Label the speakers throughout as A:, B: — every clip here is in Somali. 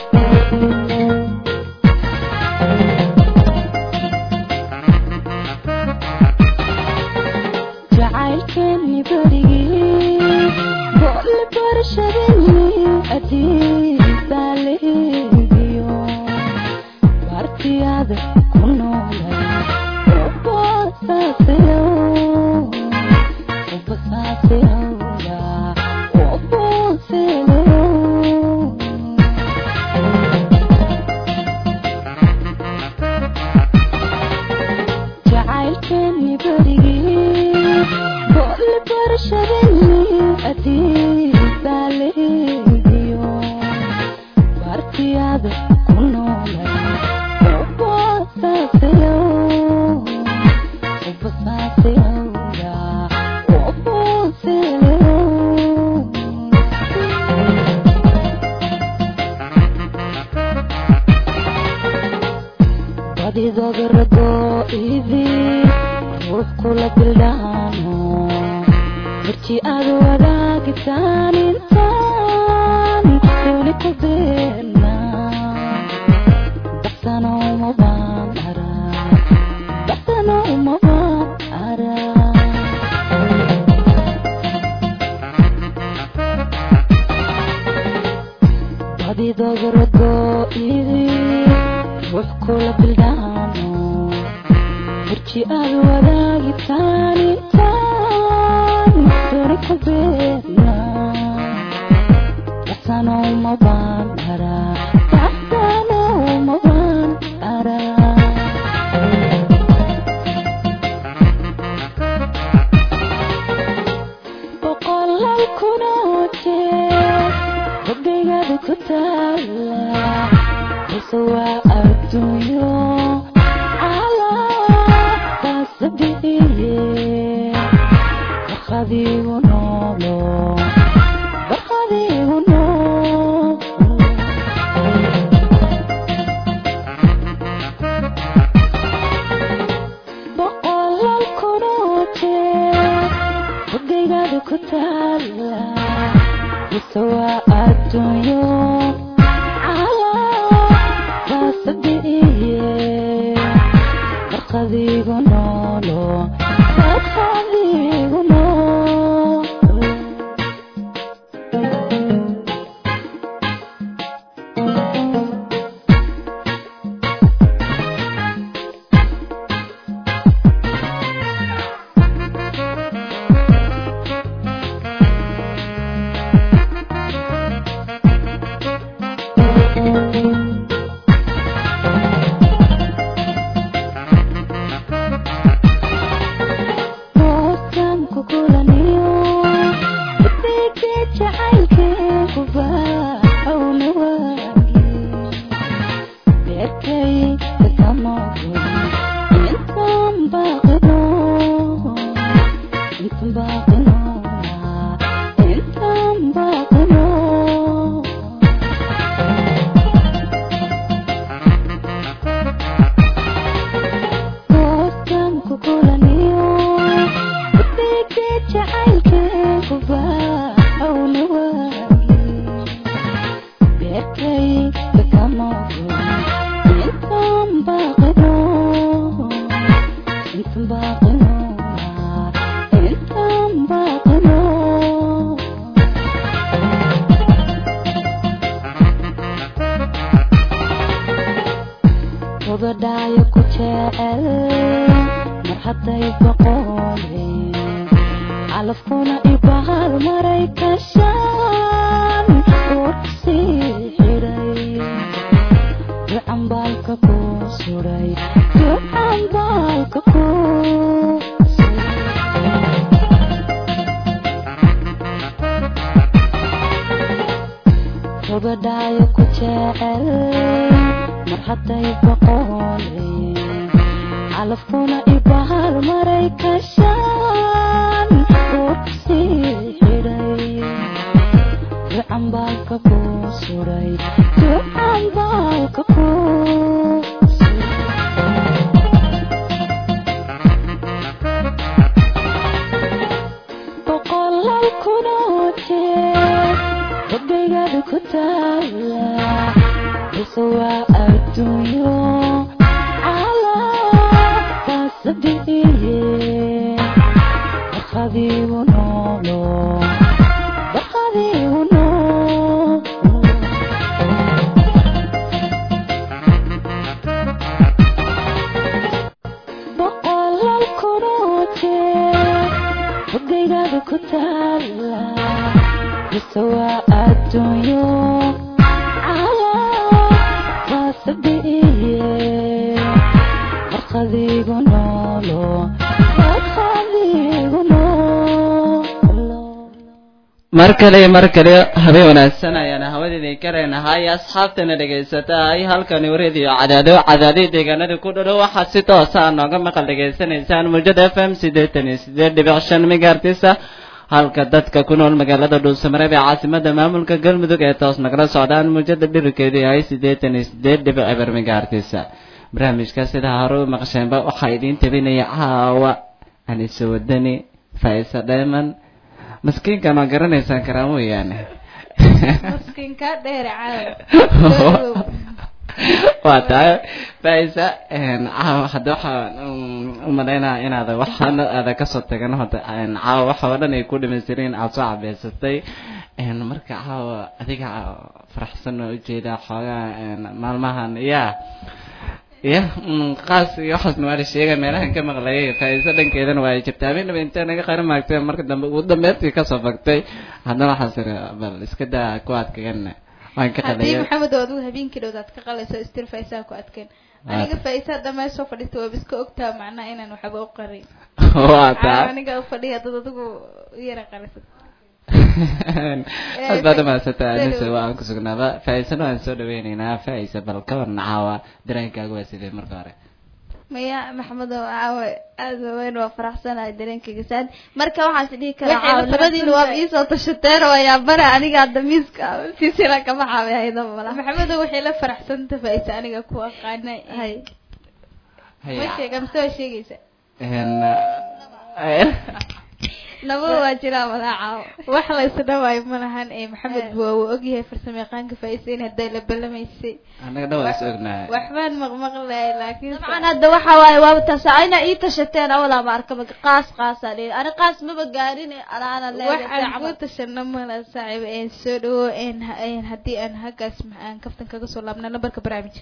A: jacaylkeeni berigii boole barashadeni adiisaa leegiyo bartiyaada ku noolay ubasaasayo ubasaasayoda ubaseleyo jacaylkeeni berigii boole barashadeni adiisaa leegiyo bartiyaada ku noolay ubasaasayo ubasaasayoda ubaseleyo badidooda ragoo idii ruux kula bildhaano marji aad wadaagitaan intaan weli ku beerna baxsano uma baan araa baxsano uma baan araa badidooda ragoo idii ruux kula bildhaano marji aad wadaagitaan intaan weli ku beerna baxsano uma baan araa baxsano uma baan araa boqolal kunoo jeer rabbigaada ku taala balse waa adduunyo calaabaasa bixiye barqadiigu noolo barqadiigu nool boqolal kunoo jeer rabbigaada ku taala balse waa adduunyo calaabaasa bixiye barqadiigu noolo barqadiigu nool Booskan ku kulaniyo Bidde jacaylkeegu baaxawna waagi Beerkay kakamogo Intaan baaqino Intaan baaqino Intaan baaqino booskan ku kulaniyo bidde jacaylkeegu baaxawna waagi beerkay kakamogo intaan baaqino intaan baaqino intaan baaqino gabadhaayo ku jecel mar hadday boqoleen calafkuna ibahal maray kashaan warksii xidhay ducan baalka ku suray ducan baalka ku gabadhaayo ku jecel mar hadday boqoleen calafkuna ibahal maray kashaan warksii xidhay ducan baalka ku suray ducan baalka ku suray boqolal kunoo jeer rabbigaada ku taala bise waa adduunyo calaabaasadiiye barqadiigu noolo barqadiigu noolo boqolaal kunoo jeer hogaygaada ku taala bise waa adduunyo calaabaasadiiye barqadiigu noolo barqadiigu noolo
B: mar kale iyo mar kale habeen wanaagsan ayaana hawadeedii karaynahay asxaabtana dhegaysatahay halkani radio cadaado cadaadii deegaanada ku dhadhow waxaad si toosa a nooga maqal dhegaysanaysaan muujada f m siddeetan iyo siddeed dhibic shan megaartisa halka dadka ku nool magaalada dhuusamareeb ee caasimada maamulka galmudug ee toos nagala socdaan muujada dhirikeedu yahay siddeetan iyo siddeed dhibic eber megaartisa barnaamijka sida hore u maqsheenba waxaa idiin tabinaya caawa anise wadani faisa dheeman maskiinka ma garanaysaan karaa mooyaane
C: maskiinka dheere caawa
B: waa tahay faisa caawa hadda waxaan umalaynaa inaad waxaana aada kasoo tagan hada caawa waxa oo dhan ay ku dhamaystireen aada soo cabeysatay marka caawa adiga faraxsan oo ujeedaa xoogaa maalmahan ya ya qaas iyo waxaasna waa la sheega meelahan ka maqlayay faa'iiso dhankeedana waa ay jirtaa habeenaba intee naga qari maagtay marka dambe ugu dambeyntii kasoo fagtay haddana waxaas iri bal iska daa ku adkagan waan ka
C: haddii
B: qalaya
C: maxamed oo adigu habeenkii dhowdaad ka qalayso istir faisaa ku adkeen aniga faisaa dhamee soo fadhista waaba iska ogtaa macnaha inaan waxba u qarin
B: waa
C: caawa
B: taa
C: aniga u fadhiya dad adigu u yara qalisad
B: aad baad umahadsantaa anise waan ku sugnaaba faa'iisana waan soo dhaweyneynaa faa'iisa bal ka warna caawa dareenkaaga waa sidee marka hore
D: maya maxamedo caawa aada weyn waa faraxsanahay dareenkayga saad marka waxaan is dhihi karaa
C: Waxay
D: caawa
C: la
D: labadiina waa
C: faraxsan
D: iisoo tashateen oo yaa bara aniga hadda miiska silsila kama xaabihaydo mala
C: maxamedo waxay la faraxsanta faisa aniga ku aqaana
D: hay
B: Hay-
C: ma sheega mise waa sheegaysa
B: een,
D: naba waa jiraa mala caawa
C: wax la isdhawaayo ma lahan ee maxamed
D: Eh.
C: waa uu ogyahay farsamo yaqaanka faisa in hadday la balamaysay
B: annaga dhan waa is ognahay
C: waxbaan maqmaqlahay laakiin
D: dabcan hadda waxa waaye waaba tasa ina ii tashateen awalaa ma arkaba qaas qaasa dhihi ani qaas maba gaarin anaana
C: waxaan ku
D: leedahay
C: tashana mala saaxiib een soo dhawo een een haddii aan haggaas ma- aan kaftan kaga soo laabna lambarka barnaamijka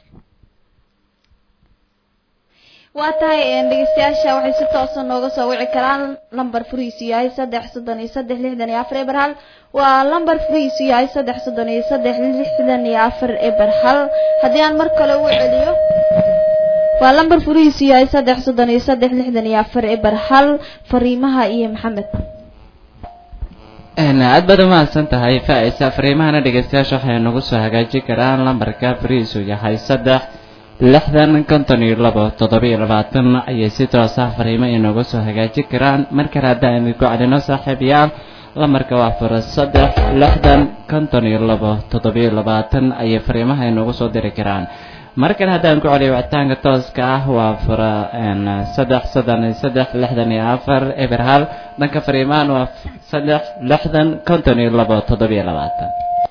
D: waa tahay een, dhegeystayaasha waxay si toosa nooga soo wici karaan lambar furihiisu yahay saddex soddon iyo saddex lixdan iyo afar eber hal waa lambar furihiisu yahay saddex soddon iyo saddex lixdan iyo afar eber hal haddii aan mar kale u celiyo waa lambar furihiisu yahay saddex soddon iyo saddex lixdan iyo afar eber hal fariimaha iyo maxamed
B: Een, aad baad umahadsan tahay faa'iisa fariimahana dhegeystayaasha waxay nagu soo hagaajin karaan lambarka fariisu yahay saddex lixdan konton iyo labo toddoba iyo labaatan ayay si toos ah fariimo inooga soo hagaajin karaan mar kale haddaan idinku celino saaxiibayaal lambarka waa fura saddex lixdan konton iyo labo toddoba iyo labaatan ayay fariimaha inoogu soo diri karaan mar kale haddaan ku celiyo wicitaanka tooska ah waa fura een, saddex soddon iyo saddex lixdan iyo afar eber hal dhanka fariimahan waa saddex lixdan konton iyo labo toddoba iyo labaatan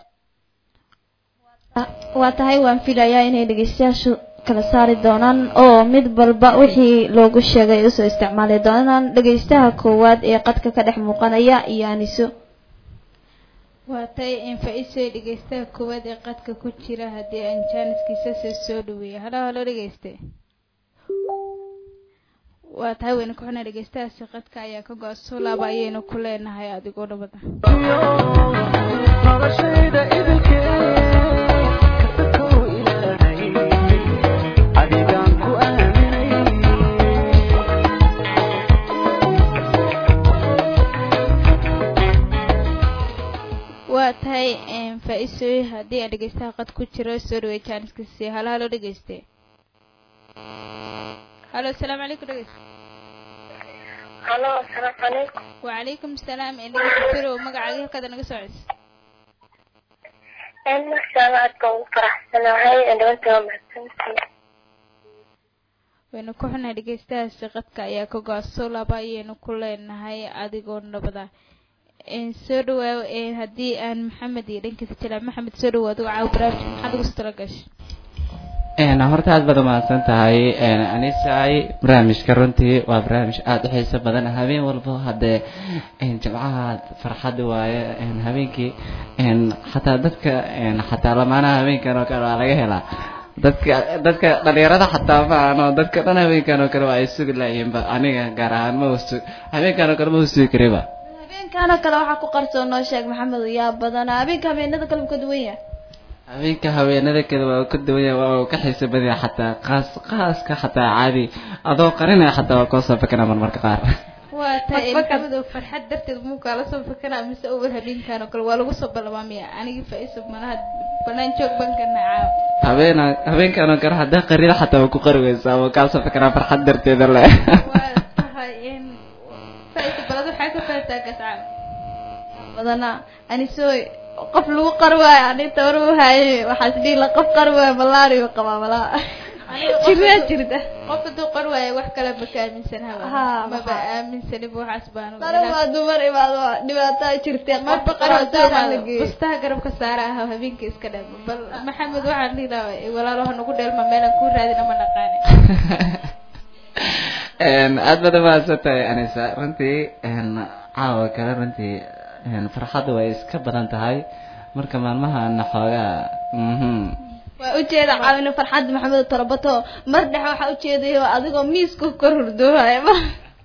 D: waa tahay waan filayaa inay dhegeystayaashu kala saari doonaan oo mid walba wixii loogu sheegay ay usoo isticmaali doonaan dhegeystaha koowaad ee qadka ka dhex muuqanaya iyo aniso
C: waa tay in faisoy dhegeystaha koowaad ee qadka ku jira haddii aan jaaniskiisa soo soo dhaweeyo halo halo dhegeyste waa tahay waynu ku xunaa dhegeystahaasi qadka ayaa ka go-a soo laaba ayaynu ku leenahay adigoo dhabada
E: noloshayda idilkee kasakuu ilaahay adigaan ku aaminay
C: waa tahay in faisoy haddii aan dhegeystaha qad ku jiro soo dhaweey jaaniskiisa halo halo dhegeyste halo asalaamu calaykum dhegeyste
F: halo asalaamu calaykum
C: wacalaykum salaam in dhegeystayaal magacaaga halkaad naga soo celiso
F: een masha allah aadka ugu faraxsanahay dhawanta waa mahadsantihiin
C: waynu ku xunahay dhegeystahaasi qadka ayaa ka go-a soo laba ayaynu ku leenahay adigoo nabada n soo dhawaaw haddii aan maxamed iyo dhankiisa jilaa maxamed soo dhawaado caaw barnaamijka maxaad ugu soo tala gashay
B: een horta aad baad umahadsan tahay een anisay barnaamijka runtii waa barnaamij aada u xiiso badan habeen walbo haddee een jimcaha farxad waaye een habeenkii een xataa dadka een xataa lamaanaha habeenkan oo kale waa laga helaa dadka dadka dhalinyarada xataa ma ano dadka dhan habeenkan oo kale waa ay sugi laayihiinba aniga gaar ahaan ma usu habeenkan oo kale ma usugi kariba
D: habeenkaanoo kale waxaa ku qarsoon noo sheeg maxamed yaa badana habeenka habeenada kale wuu ka duwan yahay
B: habeenka haweenada kale waa ka duwan yahay waa uu ka xiiso badan yahay xataa qaas qaaska xataa caadi adoo qarinaya xataa waa koo soo fakana marmarka qaar
C: waa tahay
D: Fakfaka.
C: maxamed oo farxad darteed muu kaala soo fakanaa mise over habeenkan oo kale waa lagu soo balamaamaya anigii faa-iisa malaha banaan joog baan ka nacaa
B: habeena habeenkan oo kale haddaa qarida xataa waa ku qari weysaa waa kaa soo fakanaa farxad darteeda le
C: waa tahay in faa-iisa balad waxaa ka faataa gascaa
D: badana anisooy qof lagu qari waayo ani tabar u haye waxaas dhihi la qof qari waayo malaariyo qabaa malaa jiraa jirta
C: qof hadduu qor waayo wax kale ma ka aaminsan haba
D: Haa,
C: maba
D: maxaa?
C: aaminsaniba waxaas baan
D: qari waa dumar imaado waa dhibaataa jirtee
C: marba
D: qofka qari
C: qarabtaa
D: haddii la geeyo
C: bustaha garabka saara ah habeenka iska dhaamo bal maxamed waxaan dhihi lahaa walaalo ha nagu dheelma meelaan ku raadina ma naqaane
B: Een, aad baad umahadsan tahay anisa runtii een, caawa kale runtii een, farxaddu way iska badan tahay marka maalmahana xoogaa mhm
D: waa ujeeda caawina farxadda maxamed torobato mar dhexe waxaa ujeeday adigoo miiska kor hurdoohaya ma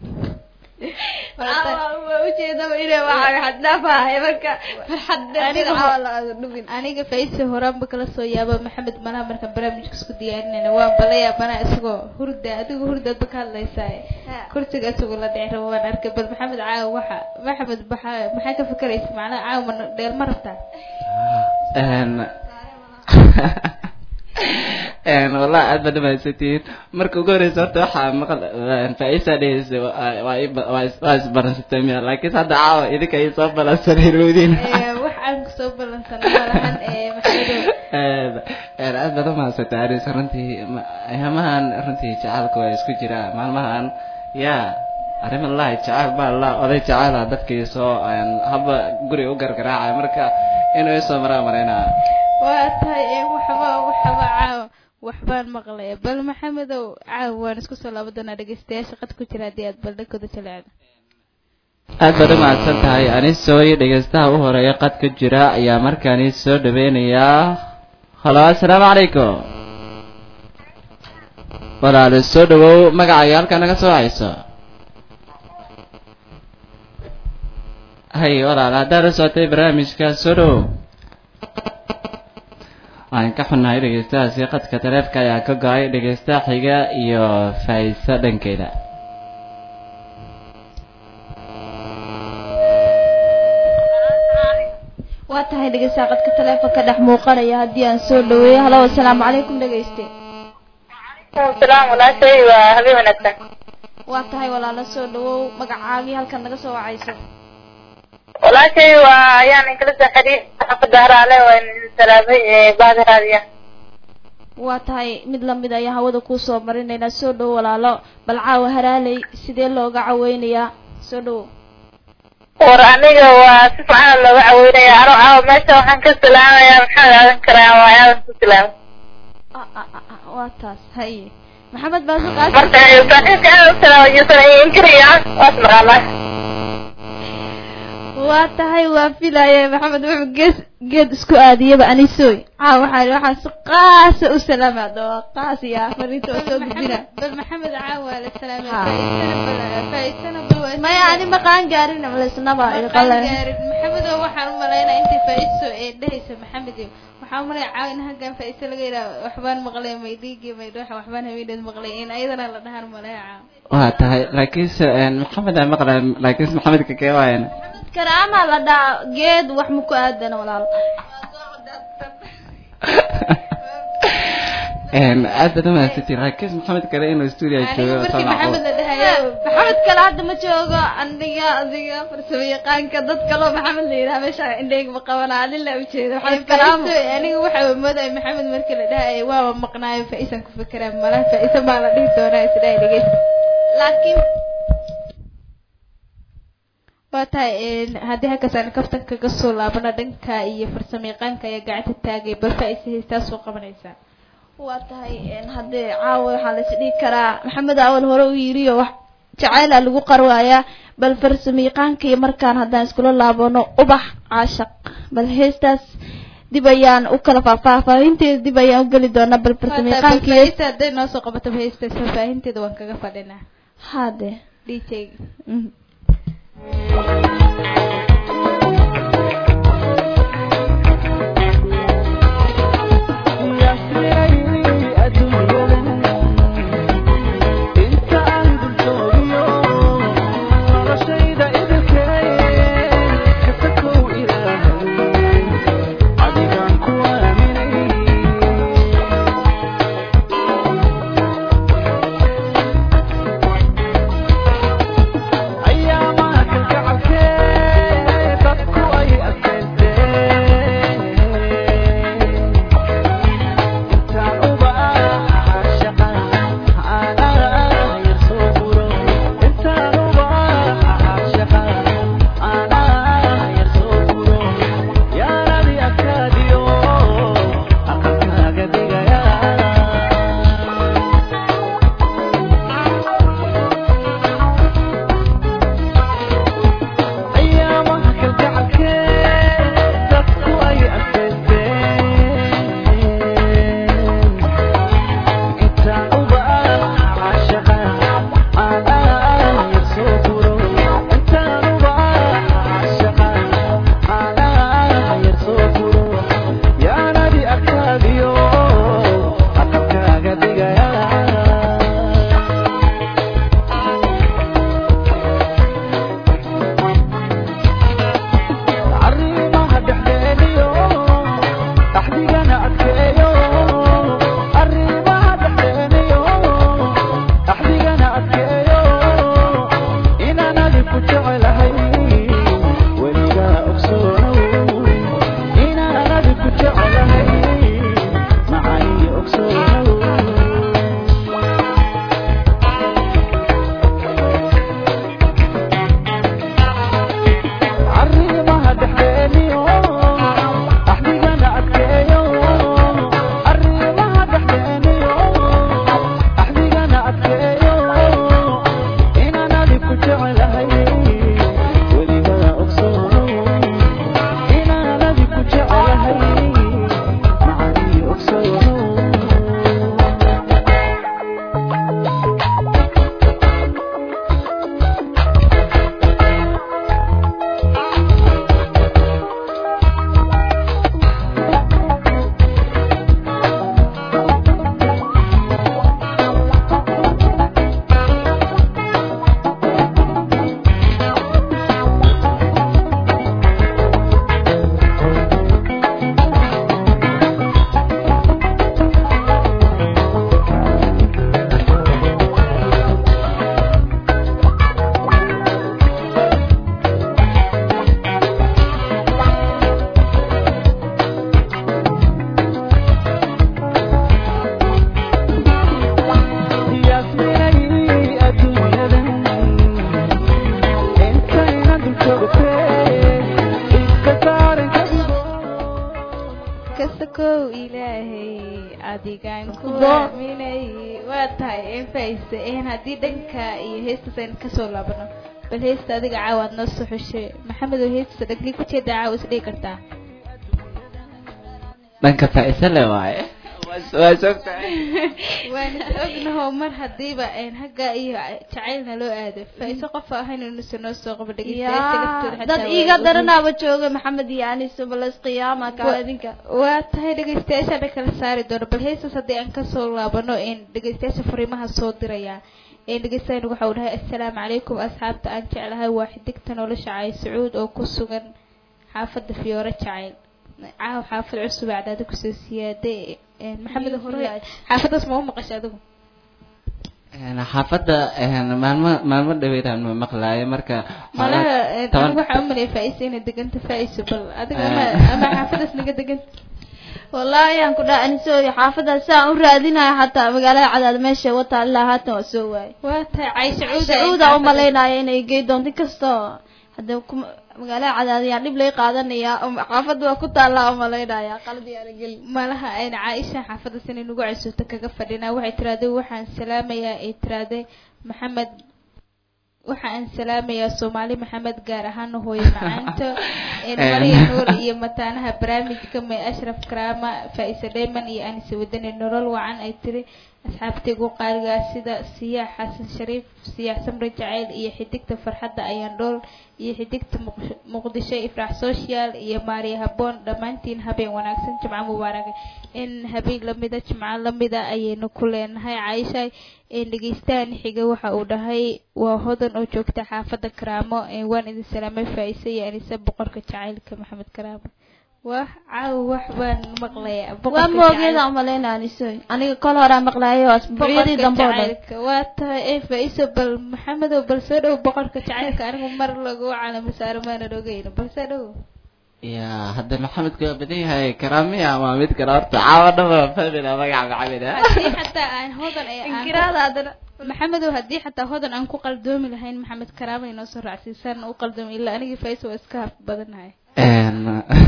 D: waa ujeedaba inay waxaa xaddhaafahay marka farxadda
C: Aniga
D: caawa la dhubin
C: aniga faa-iisa horaanba kala soo yaaba maxamed malaha markaan barnaamijka isku diyaarinayna waan bala yaabanaa isagoo hurda adigu hurdaadba ka hadlaysaa kursiga isagoo la dhici rabo waan arkay bal maxamed caawa waxa maxamed maxaa maxaa ka fikeraysa macnaha caawa ma dheel ma rabtaa
B: een een wallah aad baad umahadsantihiin marka ugu horeysa horta waxaa maqal faa-iisa dheheysa waa- waa i- waa is- waa isbaransatay miya laakiin hadda caawa idinka ay soo balansaneen weydiin
C: Ee, wax aan kusoo ballansana malahan ee maxamedow
B: een een aad baad umahadsantahay aris runtii ma- ayamahan runtii jacaylka waa isku jiraa maalmahan yaa arrima lahi jacayl baa la oday jacayla dadkii soo een haba guri u gargaraacay marka inuu isoo maraa maraynaa
C: waa tahay ee waxba waxba caawa waxbaan maqlay bal maxamedow caawa waan isku soo laaban doonaa dhegeystayaasha qad ku jira haddii aad baldhankooda jaleecdo
B: aad baad umahadsan tahay anisooy dhegeystaha u horeeya qad ka jira ayaa markaani soo dhaweynayaa halo assalaamu calaykum walaalo soo dhawow magacaaga halkaa naga soo hayso hay walaal haddaad la socotay barnaamijka soo dhawow waan ka xunnahay dhegeystahaasi qadka taleefka ayaa ka go-ay dhegeystaha xiga iyo faa'iiso dhankeeda
D: waa tahay dhegeystaha qadka taleefonka dhex muuqanaya haddii aan soo dhaweeyo halo assalaamu calaykum dhegeyste
F: salaam walaashay waa habeen wanaagsan
D: waa tahay walaalo soo dhawow magacaagii halkan naga soo wacayso
F: walaashay waa ayaan inkala soo xiriir xaafada haraale waan salaamay ee baadi raadiya
D: waa tahay mid lamid ayaa hawada kuu soo marinaynaa soo dhowo walaalo bal caawa haraaley sidee looga caweynayaa soo dhowo
F: war aniga waa si fiican looga caweynaya ano caawa meesha waxaan ka salaamayaa maxamed aadan karaa waa aadan ku salaamay
D: Ah, ah, ah, ah, waa taas haye maxamed baasi qaasi
F: marka saaxiibka aadan u salaamay yuusan inkariya waas maqaalaa
D: waa tahay waa filaye maxamed wuxuu gees geed isku aadiyaba anisooy caa waxaa waxaan si qaasa u salaamaado waa qaas iyo fariinta oo soo gudbina
C: bal maxamed caawa la salaamay
D: Ha.
C: faa'iisana bal faa'iisana bal waa
D: maya ani maqaan gaarin malaysnaba
C: maqaan gaarin maxamedow waxaan u malaynaa intii faa'iiso ee dhehaysa maxamedow waxaan u malayaa caawa in halkan faa'iiso laga yidhaha waxbaan maqlay may dhiigi may dhuuxa waxbaan haweeneed maqlay in ayadana la dhahan malaya caawa
B: waa tahay laakiinse een, maxamed aan maqlay laakiinse maxamedka kee waayana
D: karaama la dhaa geed wax ma ku aadana walaal
B: Een, aad baad umahadsantiin laakiinse maxamed kale inuu stuudio
C: aniga
B: joogo
C: markii
B: soo
C: maxamed
B: macquul
C: la dhahayo
D: maxamed kale hadda ma joogo aniga adiga farsamo yaqaanka dad kaloo maxamed la yidhaha meesha indheyga ma qabana adin la ujeeda maxamed kalaamo
C: faa'iiso aniga waxa moodaya maxamed markii la dhahayo waaba maqnaayo faa'iisan ku fikiraa malaha faa'iiso baa la dhihi doonaa isdhahay dhegeysta
D: laakiin
C: waa tahay een, haddii halkaas aan kaftan kaga soo laabano dhanka iyo farsamo yaqaanka ayaa gacanta taagay bal faa'iisa heystaa soo qabanaysaa
D: waa tahay een, haddee caawa waxaa la isdhihi karaa maxamed awal hore u yiriyo wax jacayla lagu qarwaayaa bal farsamayaqaanka iyo markaan haddaan iskula laabano ubax caashaq bal heestaas dib ayaan u kala faahfaahinteeda dib ayaan u geli doonaa bal farsamayaqaanka iyo
C: faahfaahinta hadday noo soo qabato heestaas faahfaahinteeda waan kaga fadhinaa
D: hade
C: dj
D: mhm.
E: ayaamaha kalgacalkee dadku ay adkaysteen intaan uba caashaqa anaa yar soo furo intaan uba caashaqa anaa yar soo furo yaanadi adkaadiyo aqalkaaga dhigaya ayaamaha kalgacalkee dadku ay adkaysteen intaan uba caashaqa anaa yar soo furo intaan uba caashaqa anaa yar soo furo yaanadi adkaadiyo aqalkaaga dhigaya arrimaha dhexdeeniyo dhaxdigana adkeeyo arrimaha dhexdeeniyo dhaxdigana adkeeyo inaan adi ku jecelahay weligaa ogsoonow inaan adi ku jecelahay macaniyo ogsoonow arrimaha dhexdeeniyo dhaxdigana adkeeyo arrimaha dhexdeeniyo dhaxdigana adkeeyo inaan adi ku jecelahay weligaa ogsoonow inaan adi ku jecelahay macanii ogsoonow yasminay adduunyadan intayna dul joogtee iska saaran kadigo
C: kasakow ilaahay adigaan ku
D: Bo-
C: aaminay waa tahay enfayse een haddii dhanka iyo heestaas aynu kasoo laabano bal heesta adiga caawaad noo soo xushay maxamed oo heestaas dhankii ku jeeda caawa isdhigi kartaa
B: dhanka faa'iise le waaye Waa- waa sogtahay
C: waan is ognaho mar hadiiba een hagga iyo jacaylna loo aado faa'iise qof ahayn inuusan noo soo qabo dhegeystayaasha laftooda
D: yaa
C: xataa
D: dad
C: waa
D: iiga
C: ogeyn.
D: daranaaba jooga maxamed iyo anis balas qiyaama kaa idinka
C: waa tahay dhegeystayaasha kala saari doono bal heestaas haddii aan kasoo laabano een dhegeystayaasha fariimaha soo diraya een dhegeystayan waxa uu dhahay assalaamu calaykum asxaabta aan jeclahay waa xidigta nolosha cay sacuud oo ku sugan xaafadda fiyoore jacayl caaw xaafad cusub aa cadaada kusoo siyaaday een maxamed hore xaafaddaas ma u maqashay adigu
B: Een, xaafadda een, maalmo maalmo dhaweydaan ma maqlaayo marka
C: malaha een,
B: toban-
C: anigu waxaa u maleeya faa'iisa inay deganta faa'iiso bal adiga ama
B: Eh.
C: ama xaafaddaas naga deganta
D: wallaahi aan ku dhaha anisoo xaafadaas saan u raadinayo xataa magaalada cadaad meesha wataa ilaa haatan waa soo waayay
C: waa tahay cay sacuud
D: sacuuda u malaynaya inay gey doonto inkastoo hadda kuma magaalada cadaadiyaa dhib lay qaadanaya xaafadda waa ku taallaa umalaynaya qalbi arageli
C: malaha ayna caaisha xaafadda sinay nagu casuuto kaga fadhinaa waxay tiraahday waxaan salaamayaa ay tiraahday maxamed waxa aan salaamayaa soomaali maxamed gaar ahaan hooyo macaanto mariya nuur iyo mataanaha barnaamijka may ashraf karaama faa-isa dheyman iyo anise wadani nolol wacan ay tiri asxaabtaygu qaaligaa sida siyaax xasan shariif siyaax samre jacayl iyo xidigta farxadda ayaan dhool iyo xidigta Muq- muqdisho ifraax social iyo maariya haboon dhammaantiin habeen wanaagsan jimco mubaaraka in habeen lamida jimco lamida ayaynu ku leenahay caaisha een dhegeystahan xiga waxa uu dhahay waa hodan oo joogta xaafadda karaamo een waan idin salaamay faa-ise iyo anise boqorka jacaylka maxamed karaamo wah caawa wax baan maqlayaa
D: waa
C: boqorka
D: moogeeda umalaynaa anisoy aniga kol horaa maqlaayo asbuucyadii dambe oo dhan
C: jacaylka waa tahay ee faa-iso bal maxamedow bal soo dhow boqorka jacaylka anigu mar lagu calamo saaro maanan ogeyno bal soo dhow
B: ya hadda maxamedku waa badan yahay karaamiya ama mid kale horta caawa dhaba famila magaca maxamed ah
C: haddii xataa aan hodan ee aan
D: inkiraada haddana
C: maxamedow haddii xataa hodan aan ku qaldoomi lahayn maxamed karaama inoo soo raacsiisaan u qaldoomi ilaa anigii faa-iso waa iska haf badanahay
B: Een,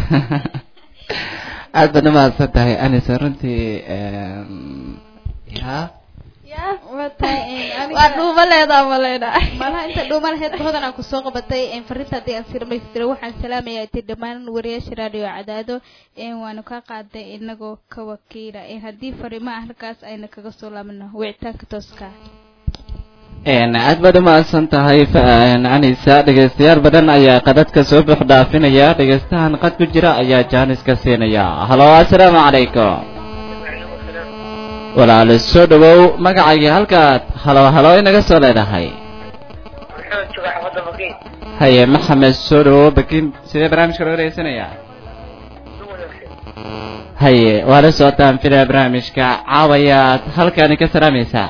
B: aad baad umahadsan tahay anisa runtii een, ya
D: ya
C: waa tahay een,
D: waa
C: aniga
D: dhuuba leedaa umalaynaa
C: malaha inta dhuuma laheyd hodan aan kusoo qabatay een, fariinta haddii aan sii dhamaystiro waxaan salaamayaa ti dhammaan wariyaasha raadiyo cadaado een, waanu ka qaaday inagoo ka wakiila een, haddii fariimo ah halkaas ayna kaga soo laabano wicitaanka tooska ah
B: Een, aad baad umahadsan tahay fa- een, anisa dhegeystayaal badan ayaa qadadka soo buux dhaafinaya dhegeystahan qad ku jira ayaa jaanis ka siinaya halo assalaamu calaykum walaalo soo dhawow magacayga halkaad halo halo inaga soo leedahay haye maxamed soo dhawow bakin sidee barnaamijka loo dhegeysanayaa haye waa la socotaan filaya barnaamijka caawayaad halkaani ka salaamaysaa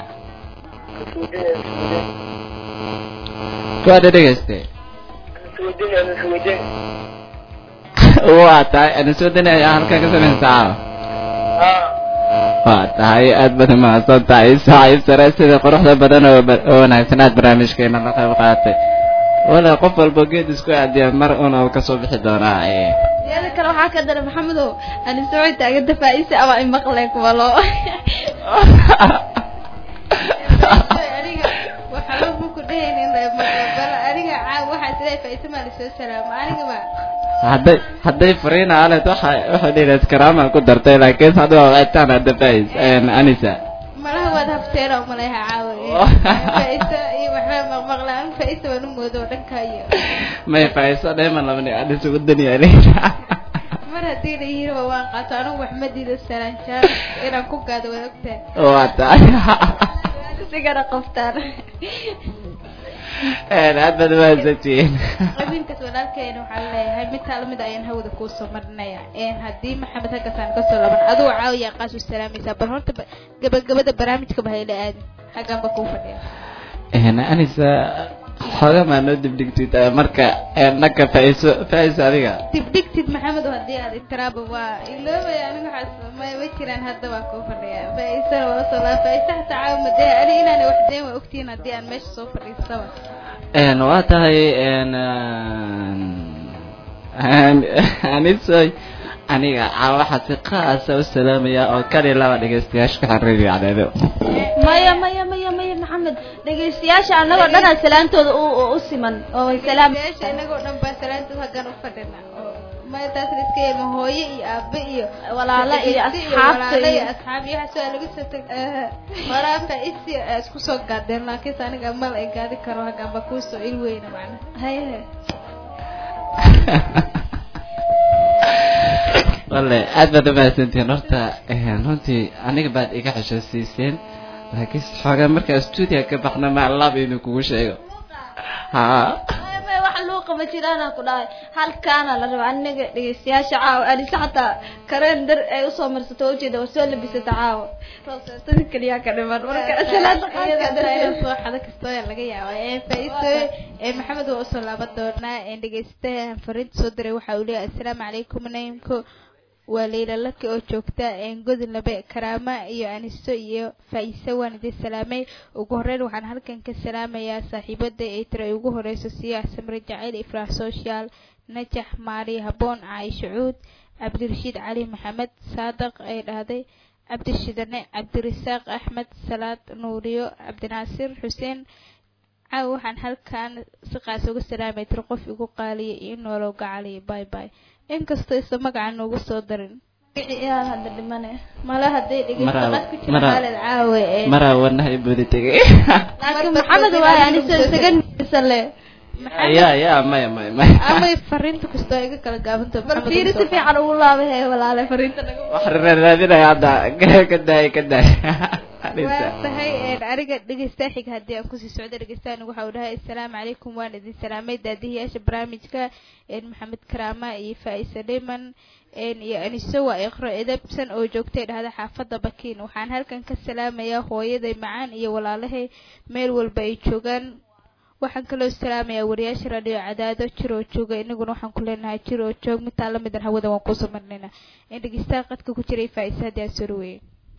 B: kuwaada dhegeyste waa tahay ana soo dani ayaa halkaa ka samaysaa caawa waa tahay aad baad umahadsan tahay saaxiib sare sida quruxda badan oo ba- oo wanaagsan aad barnaamijkeena la qayb qaadatay wala qof walba geed isku aadiya mar un oo kasoo bixi doonaa ee
D: teeda kale waxaa ka dara maxamedow aniso way taaganta faa-ise ama imaqle kuwa loo
C: aniga waxaa loo ku dhehaynin bal aniga caa waxaa sidaa faa-iso maa lasoo salaamo aniga ba
B: hadday hadday fariina aled waxa waxay dhihilayd karaama ku dartay laakiin hadda waa wicitaan hadda fais anisa
C: malaha waad hafteena umaleha caawa faa-iso iyo waxbaa maqmaqla an faa-iso waan u moodo dhanka iyo
B: may faiso dheeman labani anisa wadaniya
C: mar haddii la yiriba waan qaato anigu wax ma diido salaanjaan inaan ku gaado waad ogtahay
B: waa tahay
D: sigana qoftaan
B: aad baad umahadsantihiin
C: qabiilkaas walaalkeena waxaa leeyahay mid taa lamid ayaan hawada kuu soo marinaya een haddii maxamed haggasaan kasoo laban adigu caawiyaa qaas u salaamaysaa bal horta ba- gabagabada barnaamijka ba hayla aadin xaggaan ba kuu fadhiya
B: anisa xooga maa noo dibdhigtid eh, marka eh, dhanka faiso faiso adiga
C: dibdhigtid maxamed oo haddii aad itiraaba waa iloobaya aniga waxaas ma ma jiraan hadda waa kuu fadhiya faa-isana waa usoo laa faa-isa xataa caawa madee ani inaana wax deen waa ogtihiin haddii aan meesha soo fadhiistaba
B: Een, waa tahay een, een, anisoy aniga caa waxaa si qaasa u salaamaya oo kali laba dhegeystayaasha ka xariiriyo cadeedo
D: maya maya maya maya maxamed dhegeystayaasha annagoo dhanaa salaantooda u u- u siman oo way salaam
C: meesha inagoo dhan baa salaantood haggan u fadhina oo maataas la iska yeelma hooyo iyo aabe iyo
D: walaalo iyo
C: dhegeyste
D: asxaabta
C: walaalo iyo
D: iyo
C: asxaab iyo waxaas waa laga soo tag walaa faa-isi isku soo gaadeen laakiinse aniga mal ay gaadi karo haggan ba kuusoo il weyna macnaha
D: haye
B: wale aad baad umahadsantihiin horta een, runtii aniga baad iga xeshoosiiseen laakiin xoogaa markaa stuudiga ka baxna ma lab inuu kugu sheego ha
D: maya maya wax loo qaba jiraana ku dhahay halkaana la raba aniga dhegeystayaasha caawa anise xataa kareen dar ay usoo marsato oo ujeeda war soo labisata caawa rooseetada keliyaa ka dhiman marka salaada qaadka darteed
C: soo xado kastoo yaa laga yaaba ee faa-iso ee maxamed waa usoo laaban doonaa ee dhegeystaha fariinta soo diray waxa uu leeyahay assalaamu calaykum naimko waa leyla laki oo joogta godin labe karaama iyo aniso iyo faa-ise waan idin salaamay ugu horeyn waxaan halkan ka salaamayaa saaxiibada ay tira ay ugu horeyso siyax samre jacayl ifraax social najax maari haboon caaisha cuud cabdirashiid cali maxamed saadaq ay dhahday cabdishidane cabdirasaaq axmed salaad nuuriyo cabdinaasir xuseen caawa waxaan halkan si qaas uga salaamay tiro qof igu qaaliya iyo noolow gacaliya bay bay inkastoo isa magaca noogu soo darin
D: yaa hadda dhimane
C: mala hadday dhegeysto
B: Mara-
C: qad ku jira
B: mara-
C: xaalad caawe ee
B: maraa wanahay buudi tegay
D: laakiin maxamed waaye anise isaga nisan le
B: ya ya maya maya maya
C: amay fariinta kastoo iga kala gaabanto
D: bal fiiri si fiican ugu laaba hee walaale fariinta naga
B: wax raadinaya hadda ka daay ka daay
C: waa tahay een, aniga dhegeysta xiga haddii aan kusii socdo dhegeystaani waxa uu dhahay assalaamu calaykum waan idin salaamay daadihiyaasha barnaamijka een, maxamed karaama iyo faa-isa dhiman een, iyo aniso waa iqro edabsan oo joogtay dhahda xaafadda bakiin waxaan halkan ka salaamayaa hooyaday macaan iyo walaalahay meel walba ay joogaan waxaan kaloo salaamayaa wariyaasha radio cadaado jir oo jooga inaguna waxaan ku leenahay jir oo joog mitaa lamidan hawada waan kusoo marnaynaa in dhegeystaha qadka ku jiray faa-isa haddii aan soo dhaweeyey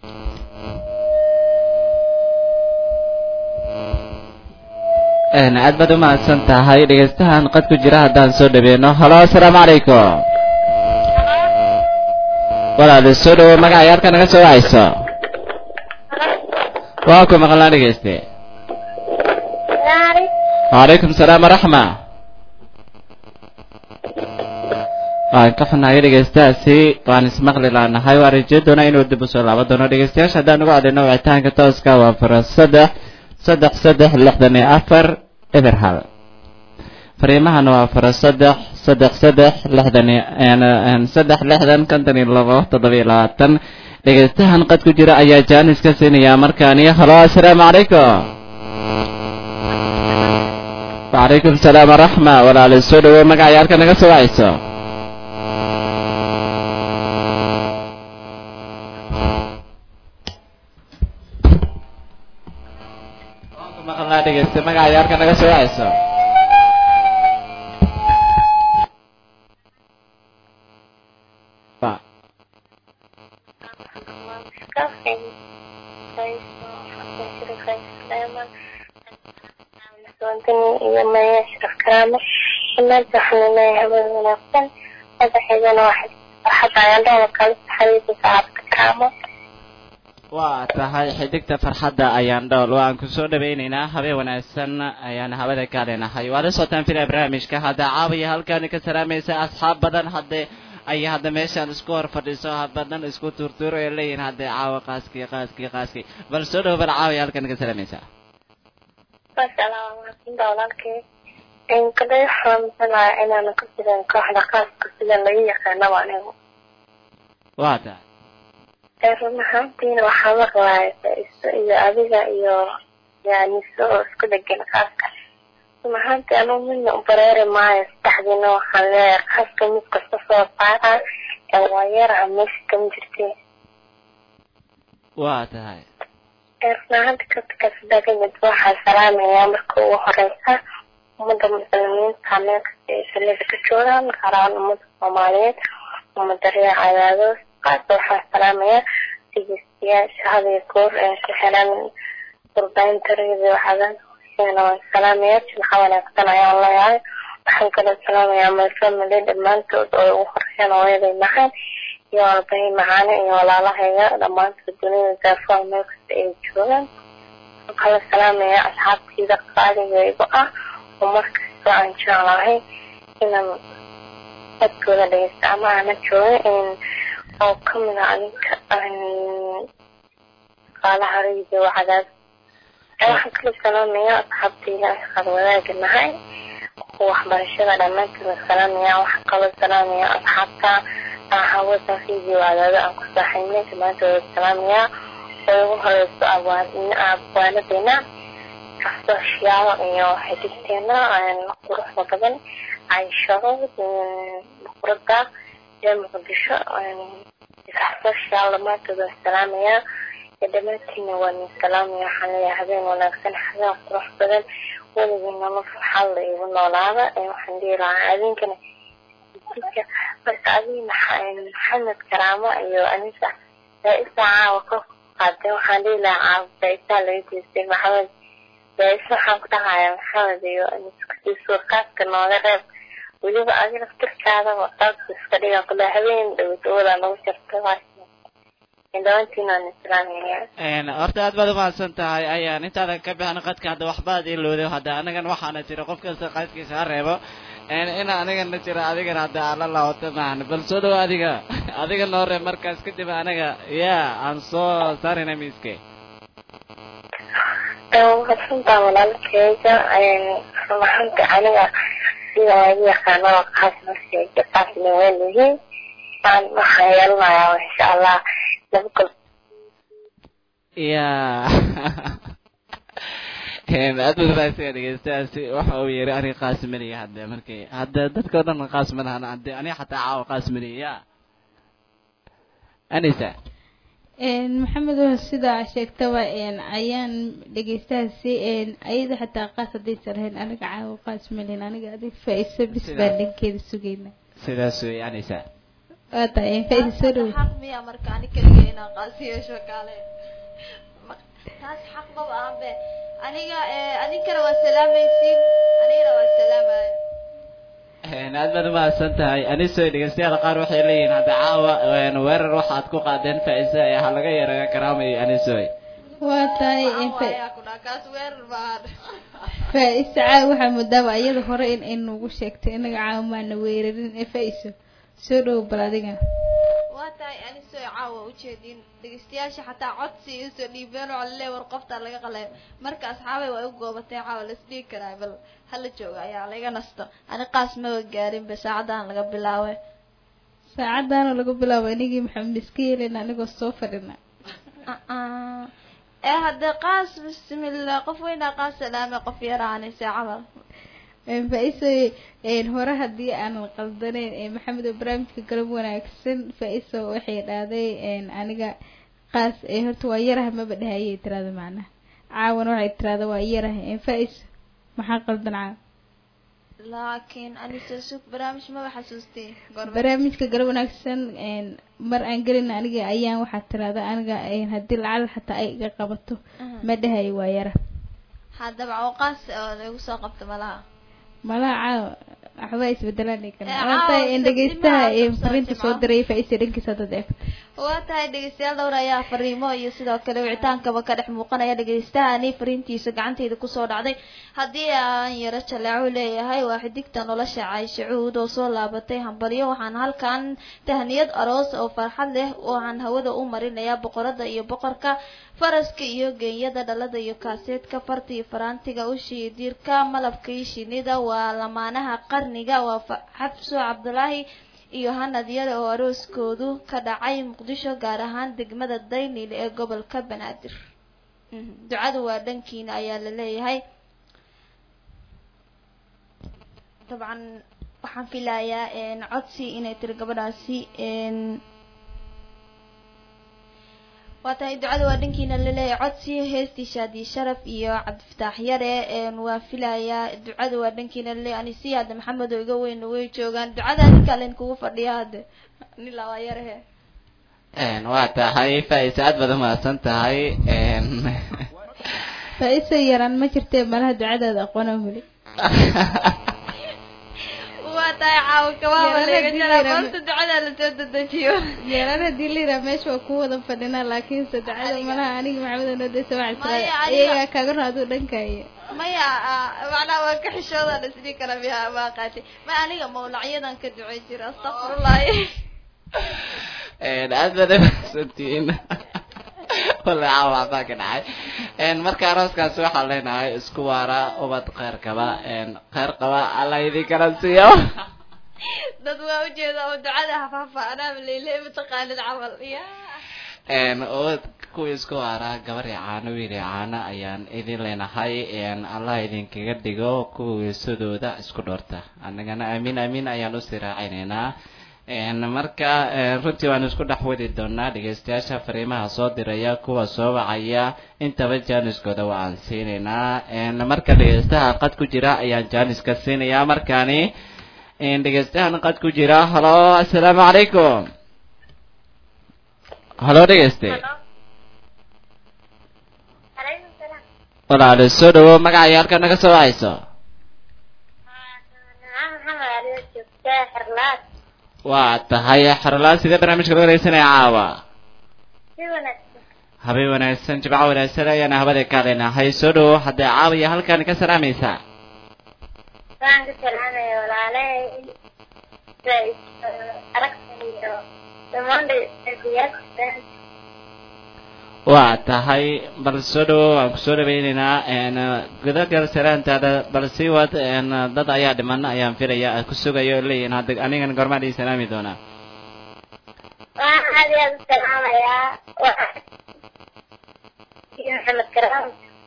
B: aad baad umahadsan tahay dhegeystahan qad ku jira haddaan soo dhaweyno halo asalaamu calaykum walaal soo dhawo magaca yaarka naga soo wacayso waa ku maqlaa dhegeyste wacalaykum salaam waraxma waan ka xunahay dhegeystahaasi waan ismaqli laanahay waan rajeyn doonaa inuu dib usoo laaban doono dhegeystayaasha haddaan ugu cadayno wicitaanka tooska waa fara saddex saddex saddex lixdan iyo afar eber hal fariimahana waa fara saddex saddex saddex lixdan iyo saddex lixdan konton iyo labo toddoba iyo labaatan dhegeystahan qad ku jira ayaa jaanis ka siinaya markaani halo assalaamu calaykum wacalaykum salaam waraxma walaali soo dhawo magaca yaalka naga soo wacayso waan ku maqlnaa dhegeyste magaca yaalka naga soo wacayso Ba-
F: iyo maya sharaf karaamo imaanta waxaan leeyahay hawada wanaagsan madaxeedana waxay farxadda ayaan dhahda kala saxariisa saxaabta karaamo
B: waa tahay xidigta farxadda ayaan dhowl waan ku soo dhawaynaynaa habeen wanaagsan ayaan hawada ka leenahay waad la socotaan filaya barnaamijka hadda caawiya halkaani ka salaamaysa asxaab badan hadde ay hadda meeshaan isku hor fadhiso badan isku tuurtuuro ay leeyihin hadde caawa qaaskii qaaskii qaaskii bal soo dhawo bal caawiya halkaani ka salaamaysa
F: asalaam waraxmatulla walaalkay inkale waxaan maqlayaa inaan ka sidan kooxda qaaska sida lagu yaqaanaba anigu
B: waa tahay
F: ee run ahaantiina waxaa maqlaaya faa-iso iyo adiga iyo yaaniso oo isku dhegan qaaska run ahaantii anugu midna u bareeri maayo saddexdiina waxaan leeyahay qaaska mid kasta soo saara ee waa yaraha meesha kama jirtee
B: waa tahay
F: ee run ahaanti kadka sida kamid waxaa salaamayaa marka ugu horeysa ummadda muslimiinta meel kasta ay sallada ka joogaan gaar ahaan ummadda soomaaliyeed ummadda reer cadaado qaasa waxaan salaamayaa dhegeystayaasha had iyo goor ee ku xiran warbaahinta radio cadaado iyagana waan salaamayaa jimca wanaagsan ayaan leeyahay waxaan kaloo salaamayaa my family dhammaantood oo ugu horeeyaan hooyaday macaan iyo aabbahay macaane iyo walaalahayga dhammaantood dunida daafaha meel kasta ay joogaan waxaan kaloo salaamayaa asxaabtayda qaaligaygu ah oo markasta aan jeclahay inaan codkooda dhegeysta ama aana joogin oo kamid ah adinka qaalaha radio cadaad waxaan kaloo salaamayaa asxaabtayda shaqada wadaagi nahay waxbarashada dhammaantood salaamaya waxaan kaloo salaamaya asxaabta hawada radio cadaado aan ku saaxiibnay dhammaantood salaamaya oo ugu horeyso abwaanadeena kasoshiyaal iyo xidigteena quruxda badan cayshado buqurada iyo muqdisho kasoshiyaal dhammaantood waan salaamaya dhammaantiina waan salaamaya waxaan leeyahay habeen wanaagsan habeen qurux badan weligii nolol farxad la igu noolaada waxaan dhihi lahaa habeenkana jidka marka adiga maxa- maxamed karaamo iyo anisa baa-isa caawa ka qaadeen waxaan dhihi lahaa caawa baa-isaa laga jeestay maxamed baa-isa waxaan ku dhahayaa maxamed iyo anisa kusii suurkaaska nooga reeb weliba adi laftirkaadaba qaabka iska dhiga kula habeen dhowdowada nagu jirta dhawantiinaan islaamaya
B: Een, horta aad baad umahadsan tahay ayaan intaadan ka bixin qadka hadda waxbaad ilowday hadda anagan waxaana jira qof kasta qadkiisa ha reebo Een, in anigana jira adigana hadda aan la laawata maahan bal soo dhawo adiga adiga noo reeb markaas kadib anaga ya aan soo saarina miiske
F: waxasantaa walaalkeyga rumaxanta aniga sida lagu yaqaano qaas markeyga qaasna waa yihiin aan waxaan yeelanayaa insha allah laba kol
B: ya Een, aad baad umahadsan dhegeystayaasi waxa uu yiri aniga qaas maliya hadda markii hadda dadka o dhan qaas ma lahan hadda aniga xataa caawa qaas maliya ya anisa
C: een maxamed waa sidaa sheegtaba een ayaan dhegeystahaasi een ayada xataa qaas haddaysan lahayn aniga caawa qaas malin aniga adig faa-iso bis
B: Sidaa.
C: baan dhankeeda sugayna
B: sidaas wey anisa
C: waa tahay een faa-iso soo dhow
D: xaq miya marka ani keliga inaan qaasi yeesho kaale Ma- taas xaq maba ahan be aniga eh, adinkana waa salaamaysiin anigana waa salaamaya
B: Een, aad baad umahadsan tahay anisoy dhegeystayaal qaar waxay leeyihiin hadda caawa een, weerar waxaad ku qaadeen faa-isa ee ha laga yaraga karaamayo anisoy
C: waa tahay een
D: Waxaan
C: fa-
D: waayaa ku dhaha kaas weerar baan
C: faa-iso caawa waxaa moodaaba iyada hore in ay nagu sheegtay inaga caawa maana weerarin ee faa-iso soo dhow bal adiga
D: waa tahay anisoo caawa ujeedin dhegeystayaasha xataa codsi usoo dhiibeen oo lale war qoftaa laga qalay marka asxaabay waa u goobatay caawa la isdhihi karaa bal hala jooga ayaa laga nasto ani qaas maba gaarin be saacadan laga bilaabay
C: saacadaana lagu bilaabo inigii maxamed iska yeelina anigoo soo fadhina
D: Uh-uh. ee haddee qaas bismillah qof weynaa qaas salaame qof yaraanise camal
C: Een, faa-iso een, hore haddii aanan qaldaneyn ee maxamed oo barnaamijka galab wanaagsan faa-iso waxay dhahday een, aniga qaas ee horta waa yaraha maba dhahayay tirada macnaha caawana waxay tirada waa yaraha een, faa-iso maxaa qaldan caawa
D: laakiin anise sug barnaamij maba xasuustay gorbe
C: barnaamijka galab wanaagsan een, mar aan gelin aniga ayaan waxaa tirada aniga een, haddii lacag xataa ay iga qabato ma dhahayo waa yara
D: haddaba oo qaas oo lagu soo qabto malaha
C: malaha caawa waxbaa isbedelaan
D: Ee,
C: kana
D: caawa
C: waata in dhegeystaha
D: sabtimaha
C: ee
D: ku
C: fariinta
D: soo
C: soo
D: jimco.
C: diray faa-iso dhankiisa dad eegto
D: waa tahay dhegeystayaal dhowr ayaa fariimo iyo sidoo kale wicitaankaba ka dhex muuqanaya dhegeystahaani fariintiisa gacantayda kusoo dhacday haddii aan yaro jaleeco leeyahay waa xidigta nolosha cayshe cuud oo soo laabatay hambalyo waxaan halkan tahniyad aroos oo farxad leh waxaan hawada u marinayaa boqorada iyo boqorka faraska iyo geenyada dhalada iyo kaaseedka farta iyo faraantiga ushii diirka malabka iyo shinida waa lamaanaha qarniga waa fa- xabso cabdulaahi iyo hanad yare oo arooskoodu ka dhacay muqdisho gaar ahaan degmada daynil ee gobolka banaadir Mhm. ducadu waa dhankiina ayaa la leeyahay dabcan waxaan filayaa een, codsi inay tiri gabadhaasi een, waa tahay ducada waa dhankiina laleeyahay codsi heestii shaadi sharaf iyo cabdifataax yare een, waa filayaa ducada waa dhankiina laleeyahay anisi hadda maxamed oo iga weyn way joogaan ducada adinka len kugu fadhiya hadde nila waa yarehe
B: Een, waa tahay faa-isa aad baad umahadsan tahay Een,
C: faa-iso yaraan ma jirtee malaha ducadaada aqoona weli
D: waa tahay caawa kabaaba
C: Yarada
D: laga jaraa
C: diiran.
D: balse ducada lasoo dedejiyo
C: yaraan haddii la yidhaha meesha waa ku wada fadhinaa laakiinse ducada malaha aniga maxamed nodesa waxaa
D: Maya,
C: tirada
D: aniga-
C: iyagaa kaaga run aduu dhankaayo
D: maya ah, macnaha waa ka xishoodan isdhihi kara miya maa qaatay ma aniga mawlacyadan ka ducay jira astaqfirullahi
B: Een, aad baad umahadsantihiin walla caawa waxbaa ka dhacay Een, marka arooskaas waxaan leenahay isku waara ubad kheyr qaba Een, kheyr qaba alla idinkala siiyo
D: dad waa ujeeda oo ducada hafaafa anaa leyle mataqaanid camal ya
B: Een, ubad kuwii isku waara gabar iyo caano wiil iyo caano ayaan idin leenahay Een, allah idinkaga dhigo kuwii sidooda isku dhoorta annagana aamin aamin ayaan usii raacineynaa Een, marka een, runtii waan isku dhex wadi doonaa dhegeystayaasha fariimaha soo diraya kuwa soo wacaya intaba jaaniskooda waa aan siinaynaa Een, marka dhegeystaha qad ku jira ayaan jaaniska siinayaa markaani een dhegeystahan qad ku jira halo assalaamu calaykum halo dhegeyste
F: calaykum salaam
B: walaalo soo dhawo magaca halka naga soo wacayso
F: maxamed aliyo joogtaa xirlaad
B: waa tahay xarlaan sidee barnaamijka laga dhegeysanaya caawa
F: si wanaagsan
B: habeen wanaagsan jimco wanaagsan ayaana habada ka leenahay soo dhawo haddee caawiya halkan ka salaamaysaa
F: waan ka salaamaya walaalahay aragtan iyo dhammaan dhegeystayaasha
B: waa tahay bal soo dhawo waan kusoo dhaweyneynaa n gudagal salaantaada bal sii wad n dad ayaa dhiman ayaan filaya aad ku sugayo leeyihin hadda anigan gormaan ii salaami doonaa
F: waan aad iyo aad u salaamayaa iyo maxamed karaam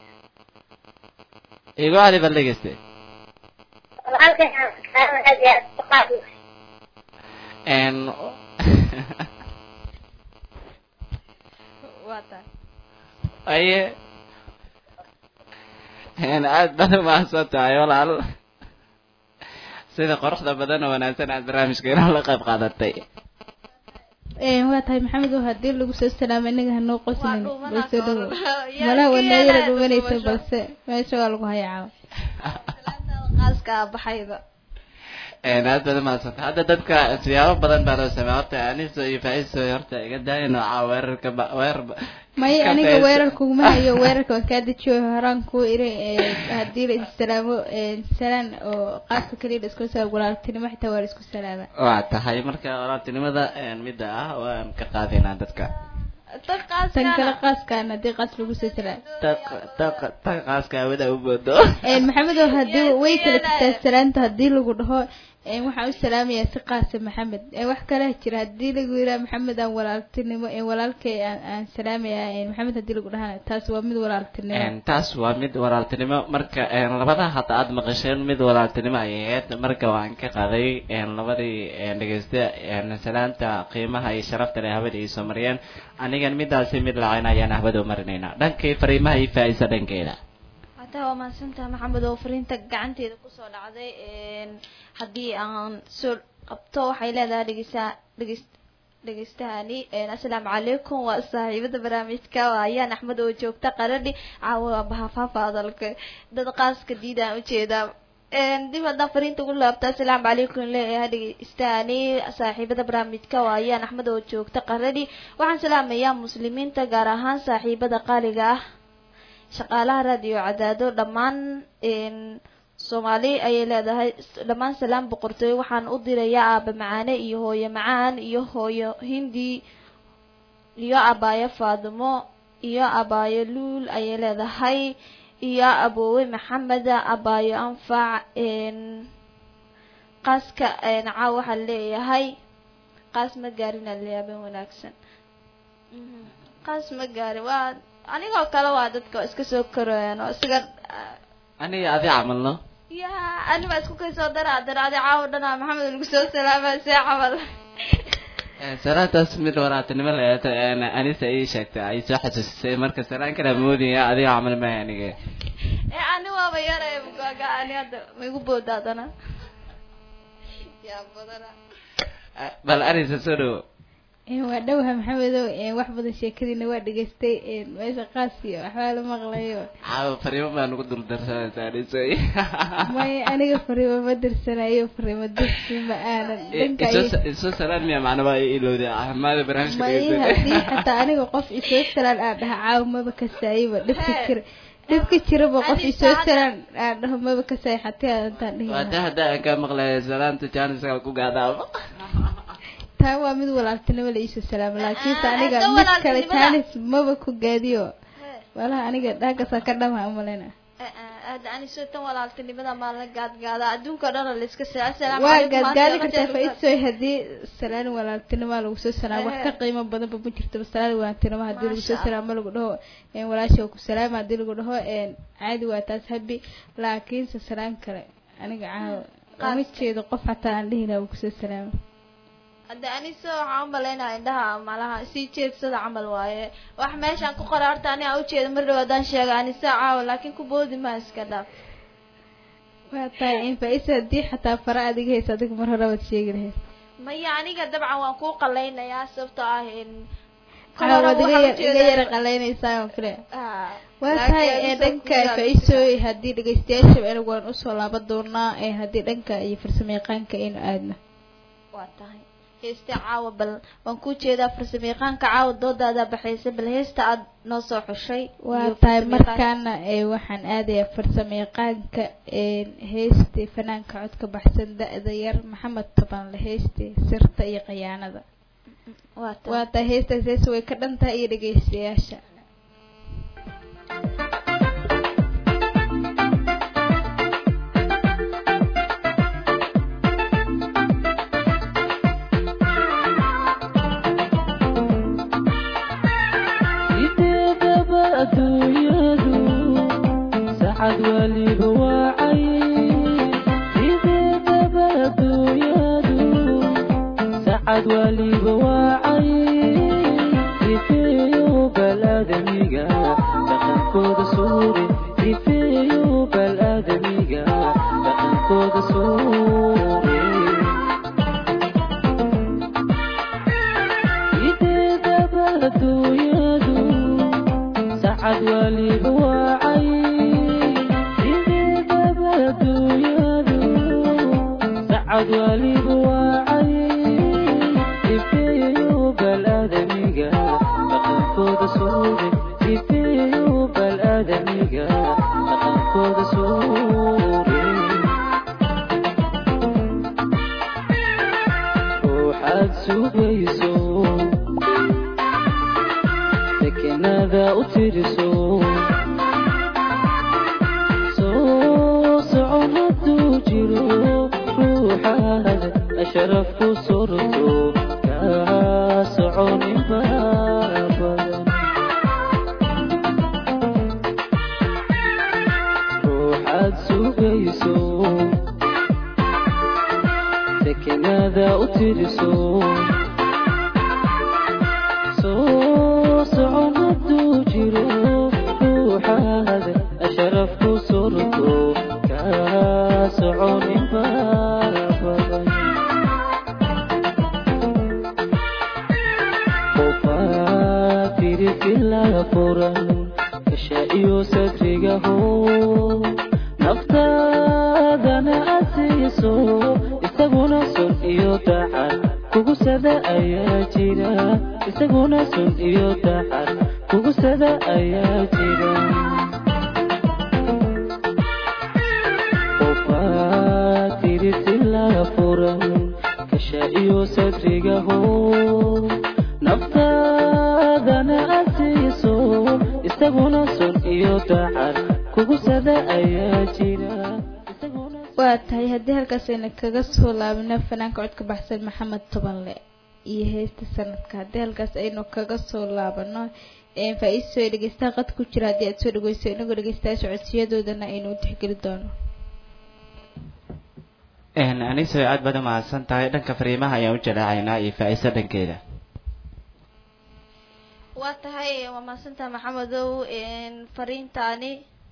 B: igu cali bal dhegeyste
F: walaalkay maxamed karaam aad iyo aad u qaadi
B: n
C: waa tahay
B: aye n aad baad umahadsan tahay walaal sida quruxda badan oo wanaagsan aad barnaamijka inoo la qayb qaadatay
C: Een, waa tahay maxamed oo haddii lagu soo salaamo inaga hanoo
D: Waa
C: qoslin
D: dhuumana
C: balse dhow
D: kor. Yaa
C: malaha
D: iska
C: wadnaayada
D: yeelaa
C: dhumanaysa
D: dhuumasho.
C: balse meesha waa lagu hayaa caawa
D: salaantaada qaaska ah baxayda
B: n aad baad umahadsan tahay hadda dadka siyaabo badan baa loo sameeya horta aniso iyo faiso horta iga daayan oo caawa weerarka ba weerar ba-
C: may
B: ka
C: aniga
B: faiso.
C: weerar kuguma hayo weerarka waan kaa dejiyo horaan ku iri ee, haddii la issalaamo ee, salaan oo qaadka kaliya la isku salaamo walaaltinimo xitaa waa la isku salaama
B: waa tahay marka walaaltinimada midda ah waan ka qaadaynaa dadka
D: tan
C: tan kale
D: qaaska
C: qaaskaan haddii qaas lagu soo salaamo
B: ta qaaska hawada u boodo
C: Een, maxamed oo haddii way kala jirtaa salaanta haddii lagu dhaho een, waxaan u salaamayaa si qaasa maxamed Een, wax kale jira haddii lagu yidhaha maxamed aan walaaltinimo een, walaalkay aan aan salaamayaa een, maxamed haddii lagu dhahana taas waa mid walaaltinimo
B: Een, taas waa mid walaaltinimo marka een, labada hadda aad maqasheen mid walaaltinimo ay ahayd marka waan ka qaaday een, labadii een, dhegeysta een, salaanta qiimaha iyo sharafta leh hawada ay soo mariyeen anigan midaasi mid lacayn ayaan hawada u marinaynaa dhankii fariimaha iyo faa-isa dhankeeda
D: hataa waa mahadsantaha maxamed oo fariinta gacanteeda kusoo dhacday een, haddii aan soo qabto waxay leedahay dhegeysta dhegeys dhegeystahani een, assalaamu calaykum waa saaxiibada barnaamijka waa ayaan axmed oo joogta qaradhi caawa bahafaafa hadalka dad qaaska diidaan ujeedaa een, dib haddaan fariinta ugu laabta assalaamu calaykum leeyahay dhegeystahani saaxiibada barnaamijka waa ayaan axmed oo joogta qaradhi waxaan salaamayaa muslimiinta gaar ahaan saaxiibada qaaliga ah shaqaalaha raadiyo cadaado dhammaan een, soomaali ayay leedahay dhammaan salaam boqortooyo waxaan u dirayaa aaba macaane iyo hooyo macaan iyo hooyo hindi iyo abaayo faadimo iyo abaayo luul ayay leedahay iyo aboowe maxamed abaayo anfac een, qaaska een, caaw waxaa leeyahay qaas ma gaarin aleyaabeen wanaagsan Mhm. qaas ma gaarin waa anigoo kale waa dadka waa iska soo korayaan oo isaga
B: aniga adi camalno
D: ya ani baa isku kaysoo daraa daraadi caawo dhanaa maxamed lagu soo salaama see camal
B: Een, salaantaas mid walaaltinimo laheed anisa ii sheegtay ay soo xasuusisay marka salaan kala moodaya adiga camal maya aniga
D: ee ani waaba yaray mugaaga ani hadda ma igu booda haddana yaa badana
B: bal anisa soo dhawo
C: Een, waa dhowaha maxamedow een, wax badan sheekadiina waa dhegaystay een, meesha qaas iyo waxbaa la maqlayo
B: caawa fariimo baa nagu dul darsanaysaa aniso
C: may aniga fariimo ma dirsanayo fariimo dirsi ma aanan dhanka iyo-
B: isoo salaan miya macnaba ay ilowday ahmaada barnaamijka
C: may
B: dhegeysanaya.
C: haddii xataa aniga qof isoo salaan aan dhaha caawa maba kasaayaba dhibka jira dhibka jiraba qof
D: Ani
C: isoo
D: saacada-
C: salaan aan dhaho maba kasaay xataa intaan dhihi
B: waa
C: lahaa.
B: taa hadda aan kaa maqlaya salaanta jaaniska ku gaadaaba
C: taa waa mid walaaltinimo la iisoo salaamo laakiinse
D: Ah,
C: aniga
D: hadda
C: mid kale
D: walaaltinimada-
C: jaanis maba ku gaadiyo walaha aniga dhaagasaa ka dhama umalena
D: aada ani soo tan walaaltinimada maa la gaadgaada adduunka o dhan la iska saa assalaamu
C: waa
D: calaykum
C: gaadgaadi
D: maanta
C: kartaa
D: lama
C: faisoy haddii salaan walaaltinimo lagu soo salaamo wax ka qiimo badanba ma jirto salaan walaaltinimo haddii lagu soo
D: Masha
C: salaamo lagu dhaho een, walaasha waa ku salaama haddii lagu dhaho een, caadi waa taas habi laakiinse salaan kale aniga caawa uma jeedo qof xataa aan dhihi lahaa wuu kusoo salaamo
D: hadda anise waxaan u malaynaya indhaha malaha sii jeedsada camal waaye wax meeshaan ku qora horta ani aan ujeeda mar dhow haddaan sheega anise caawa laakiin ku boodi maa iska dhaaf
C: waa tahay in faa-isa haddii xataa fara adiga haysa adiga mar hore waad sheegi lahayd
D: maya aniga dabcan waan kuu qaleynayaa sababtoo ah in
C: Caawa waad iga yar- iga yara qaleynaysaa oo kale waa tahay ee dhanka faa-isooy haddii dhegeystayaasha anigu waan usoo laaban doonaa ee haddii dhanka iyo farsamo yaqaanka aynu aadno
D: waa tahay heesta caawa bal waan ku jeedaa farsamo yaqaanka caawa doodaada baxaysa bal heesta aad noo soo xushay
C: waa
D: iyo
C: tahay
D: farsamo yaqaanka.
C: markaana ee waxaan aadayaa farsamo yaqaanka ee heestii fanaanka codka baxsan da-da yar maxamed tabanle heestii sirta iyo khiyaanada
D: waa tahay
C: waa tahay heestaas hees way ka dhan tahay iyo dhegeystayaasha
E: sideedaba adduunyadu sacad waliba wacay sideedaba adduunyadu sacad waliba wacay sifeeyo balaadamiga dhaqankooda suure sifeeyo balaadamiga dhaqankooda suure sideedaba adduunyadu sacad waliba wacay sideedaba adduunyadu sacad waliba wacay sifeeyo balaadamiga dhaqankooda suure sifeeyo balaadamiga dhaqankooda suure ruuxaad sugayso sakinada u tiriso soo socon hadduu jiro ruuxaad asharaf ku surto kaa soconin baa badan ruuxaad sugayso sakinada u tiriso soo socon hadduu jiro ruuxaad asharaf ku surto kaa soconin baa badan qofaa tiri filaa furan kasha iyo sadriga hoo naftaadana asiiso isaguna sun iyo dacar kugu sada ayaa jira isaguna sun iyo dacar kugu sada ayaa jira qofaa tiri silaa furan kasha iyo sadriga hoo naftaadana asiiso isaguna sun iyo dacar kugu sada ayaa jira isaguna
C: waa tahay haddii halkaas ayna kaga soo laabino fanaanka codka baxsan maxamed tobanle iyo heesta sanadka haddii halkaas aynu kaga soo laabano faa-iiso ay dhegeystaha qad ku jira haddii aad soo dhegeyso inagoo dhegeystayaasha codsiyadoodana aynu u tixgeli doono
B: aniso aad baad u mahadsan tahay dhanka fariimaha ayaan u jalaacaynaa iyo faa-iiso dhankeeda
D: waa tahay waa mahadsantaha maxamedow fariintaani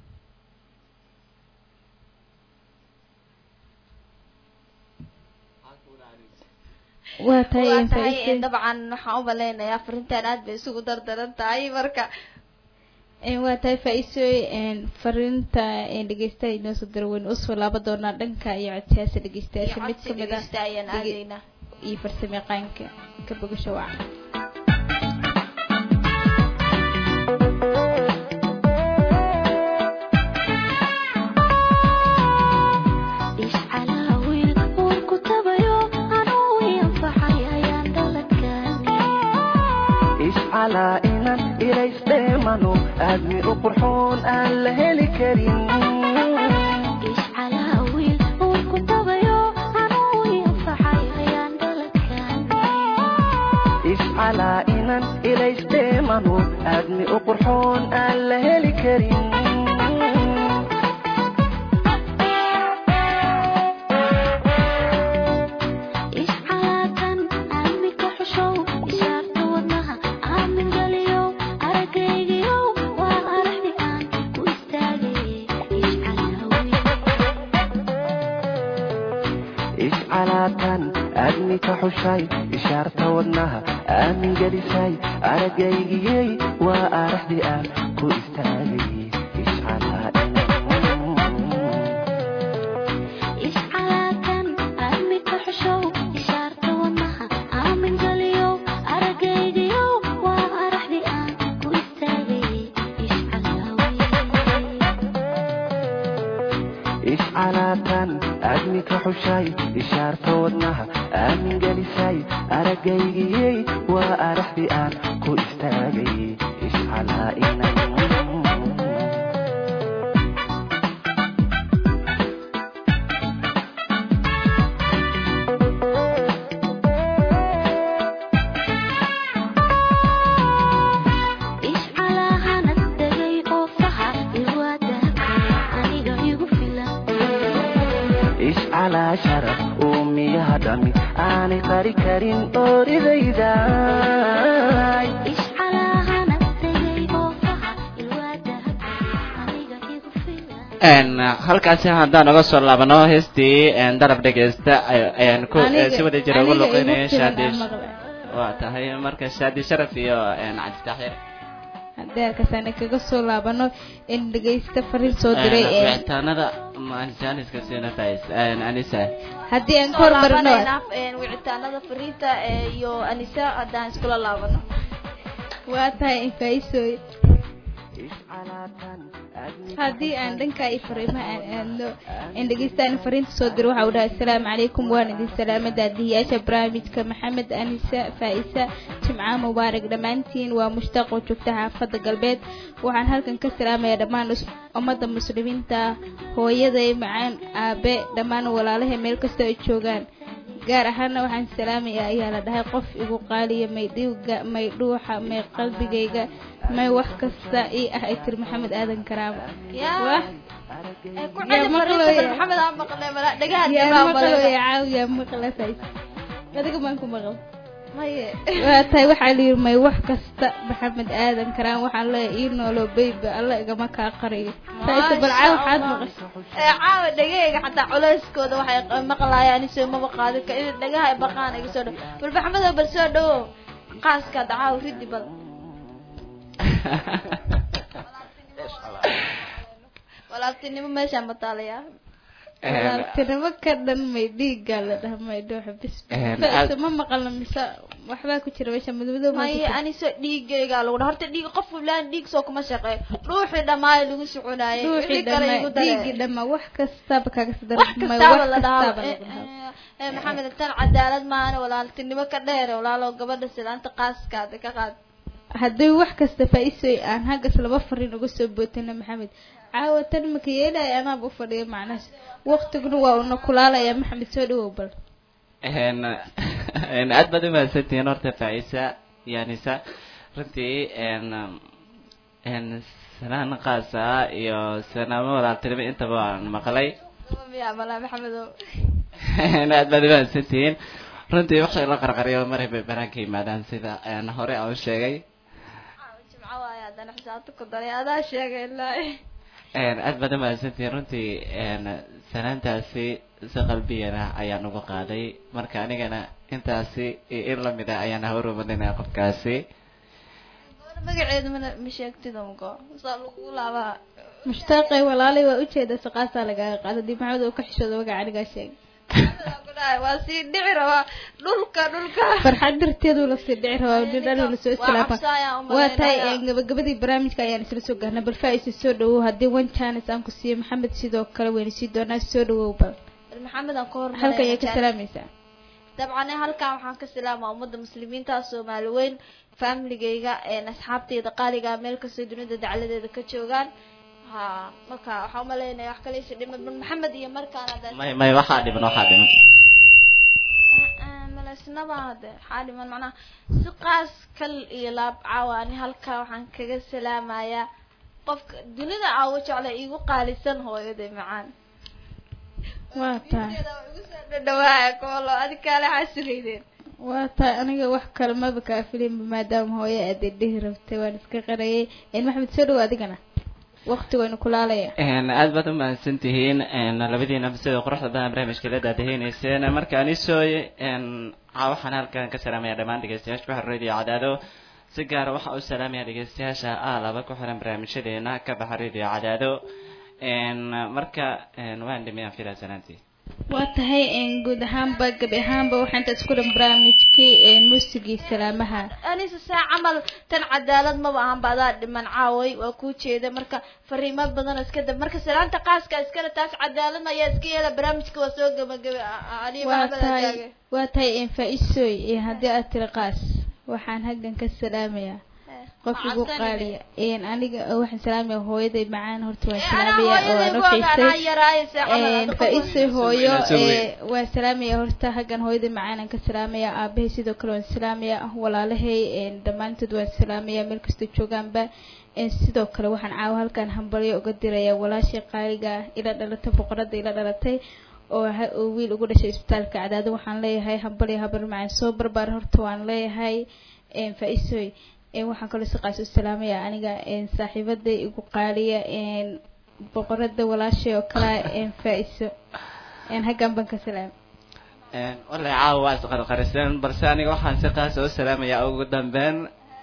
C: waa tahay
D: waa tahay
C: faa-iiso
D: dabcan waxaan u maleynayaa fariintaan aad bay isugu dardaran tahay marka
C: waa tahay faa-iisooy fariinta dhegeystaha inoo soo dira waynu usoo laaban doonaa dhanka iyo codsiyaasha dhegeystayaasha mid
D: codsi
C: kamid ah
D: dhegeysta ayaan
C: dhege-
D: aadaynaa
C: iyo farsamo yaqaanka ka bogasho waca
E: ishcalaa inan ilaysdheemano aadmi u qurxoon aan la heli karin ishcalaa inan ilaysdheemano aadmi u qurxoon aan la heli karin iscalaatan aadmi ka xushay ishaarta wadnaha aamin gelisay aragaygiyey waa araxdii aan ku istaagay iscalaadan
A: iscalaatan aadmi ka xushow ishaarta wadnaha aamin galiyow aragaygiyow waa araxdii aan ku istaagay iscalaawiye
E: iscalaatan aadmi ka xushay ishaarta wadnaha aamin gelisay aragaygiyey waa araxdii aan ku istaagay iscalaa'inan
A: iscalaahana degay oo faha ilwaadahkaya aniga igu filan
E: iscalaa sharaf uu miyaha dhami aanay qari karin oridayday
A: iscalaahana degay oo faha ilwaadahkaya aniga igu filan
B: n halkaasi haddaan uga soo laabano heestii n darab dhegeysta ay- ayaan ku
C: Aniga-
B: si wada jira ugu
C: aniga igu
B: luqeynaya
C: filan
B: shaadi
C: aan maqlay.
B: waa tahay marka shaadi sharaf iyo n cabditaxir
C: haddii halkaasaan kaga soo laabano in dhegeysta fariin soo diray ee
B: wicitaanada jaaniska siina fais anisa
C: haddii aan ka
D: soo
C: hormarino
D: laabanayna wicitaanada fariinta ee iyo anisa haddaan iskula laabano
C: waa tahay infaisoy haddii aan dhanka iyo fariimaha aan aadno in dhegeystaan fariinta soo diro waxa uu dhahay asalaamu calaykum waan idin salaamada daadihiyaasha barnaamijka maxamed anisa faa'isa jimca mubaarak dhammaantiin waa mushtaaq oo joogta xaafadda galbeed waxaan halkan ka salaamayaa dhammaan us- ummadda muslimiinta hooyaday macaan aabe dhammaan walaalahay meel kasta ay joogaan gaar ahaana waxaan salaamayaa ayaa la dhahay qof igu qaaliya may dhiiga may dhuuxa may qalbigayga may wax kasta ii ah ay tiri maxamed aadan karaamo
D: yaa
C: Wah,
D: ee ku
C: yaa
D: celi
C: maqlaya.
D: fariinta bal maxamed aan maqlay mala dhagaha
C: yaa
D: dambaa
C: maqlo
D: maqlay
C: yaa caaw yaa maqla fays adiga baan ku maqal
D: maye
C: waa tahay waxaa la yidhi may wax kasta maxamed aadan karaan waxaan leeyahay ii noolo beyba alla igama kaa qariyo faysa bal caaw waxaad maqashay
D: ee caawa dhagahayga xataa culeyskooda waxay q- maqlaayaan isoo maba qaadi ka in dhagaha ay baqaan iga soo dhow bal maxamedo bal soo dhowo qaaska hadda caawa ridi bal walaabtinimo meeshaan mataalayaa
C: walaaltinimo ka dhan may dhiigaa la dhaha may dhuuxa bis
B: Een,
C: faysa
B: aad-
C: ma maqalna mise waxbaa ku jira meesha madmadow ma
D: maye aniso dhiigaygaa lagu dha horta dhiig qof fulaan dhiig soo kuma shaqeeyo dhuuxii dhammaay lagu soconaayay
C: dhuuxii
D: wixii kale igu
C: dhamma dhiigii
D: dareen
C: dhamma wax kastaba kaga
D: wax
C: sadar
D: kastaaba la dhahaa
C: kastaaba
D: Eh,
C: lagu dhahaa
D: eh, eh, maxamed tan cadaalad maahan walaaltinimo ka dheere walaalo gabadha sidaanta qaaskaada ka qaad
C: haddii wax kasta faa-iisoy aan haggas laba fariin uga soo bootana maxamed caawa tan maka yeelaya anaaba u fadhiya macnahaas waqtiguna waa una kulaalaya maxamed soo dhawow bal
B: n n aad baad umahadsantihiin horta faisa iyo anisa runtii n n sanaan qaasa iyo sanaamo walaaltinimo intaba waan maqlay
D: miya malaa maxamedow
B: n aad baad umahadsantihiin runtii waxay la qarqariyo maray bay banaanka yimaadaan sida n hore aan u sheegay
D: jimco waaye haddana xisaabta ku daray adaa sheegay ilaa
B: n aad baad umahadsantihiin runtii n sanaantaasi si qalbiyana ayaan uga qaaday marka anigana intaasi iyo in lamid ah ayaan hawrumadinaya qofkaasi
D: magaceedu mana ma sheegtid umko saa lagu laabaa
C: mushtaaqay walaalay waa ujeeda saqaasaa lagaaga qaada dib maxamed oo ka xishooda magaca anigaa sheegay
D: ku dhahay waa sii dhici rabaa dhulka dhulka
C: farxad darteedu lasii dhici rabaa nin dhan lasoo islaama
D: cabsaayaan u
C: waa tahay
D: malaynaya.
C: een, gabagabadii barnaamijka ayaan isla soo gaarnay bal faa-isa soo dhawow haddii one chance aan ku siiyo maxamed sidoo kale wayna sii doonaa soo dhawow bal
D: bal maxamed aan ka hor
C: halka ayaa ka salaamaysaa
D: dabcan halkan waxaan ka salaamaa ummadda muslimiinta soomaali weyn familigayga een asxaabteyda qaaliga meel kastoo dunida dacladeeda ka joogaan ha marka waxaan umaleynaya wax kale isi dhiman bal maxamed iyo markaan hadda
B: may may waxaa dhiman waxaa dhiman
D: malaysnaba hade waxaa dhiman macnaha si qaas kal iyo laab caawa ani halkaa waxaan kaga salaamayaa qofka dunida caawo jecla igu qaalisan hooyaday macaan
C: waa tahay
D: dhawaaya koolo adi kaale xasugaydeen
C: waa tahay aniga wax kale maba kaa filinba maadaama hooyo aad dhihi rabtay waan iska qarayay een maxamed soo dhawow adigana waqtigooyna kulaalaya
B: Een, aad baad u mahadsan tihiin een, labadiina sida quruxda badan barnaamijka la daadaheyneyseen markaan isooy een, caa waxaan halkan ka salaamaya dhammaan dhegeystayaasha ku xiran radio cadaado si gaara waxaa u salaamaya dhegeystayaasha aalaba ku xiran barnaamijyadeena ka baxa radio cadaado een, marka een, waan dhimiyaan filaa sanaantii
C: waa tahay een, guud ahaanba gabi ahaanba waxaa intaas ku dhan barnaamijkii een, muusigii salaamaha
D: anise saa camal tan cadaalad maba ahan ba adaa dhiman caaway waa kuu jeeda marka fariimo badan oo iska dab marka salaanta qaaska iskale taas cadaalad ayaa iska yeela barnaamijka waa soo gabagabe aliyo
C: waa
D: maxamed
C: tahay
D: ataage
C: waa tahay een, faa-iisooy ee haddii aad tiri qaas waxaan haggan ka salaamayaa qof igu qaaliya een, aniga waxaan salaamaya hooyaday macaan horta waan salaamaya oo aan u xiisay Een, faa-iisay hooyo
B: Soo weyn.
C: ee, waan salaamaya horta haggan hooyada macaanan ka salaamaya aabahay sidoo kale waan salaamaya walaalahay een, dhammaantood waan salaamaya meel kastoo joogaanba Een, sidoo kale waxaan caawa halkan hambalyo uga diraya walaashay qaaliga ah ila dhalatay boqorada ila dhalatay oo ha- oo wiil ugu dhashay isbitaalka cadaado waxaan leeyahay hambalyo habar macaan soo barbaar horta waan leeyahay een, faa-iisooy een, waxaan kaloo si qaas u salaamaya aniga een, saaxiibaday igu qaaliya een, boqorada walaashay oo kale een, faa-iiso een, haggan baan ka salaamay
B: Een, wallahi caawa waa isqarqariseen balse aniga waxaan si qaas u salaamayaa ugu dambeyn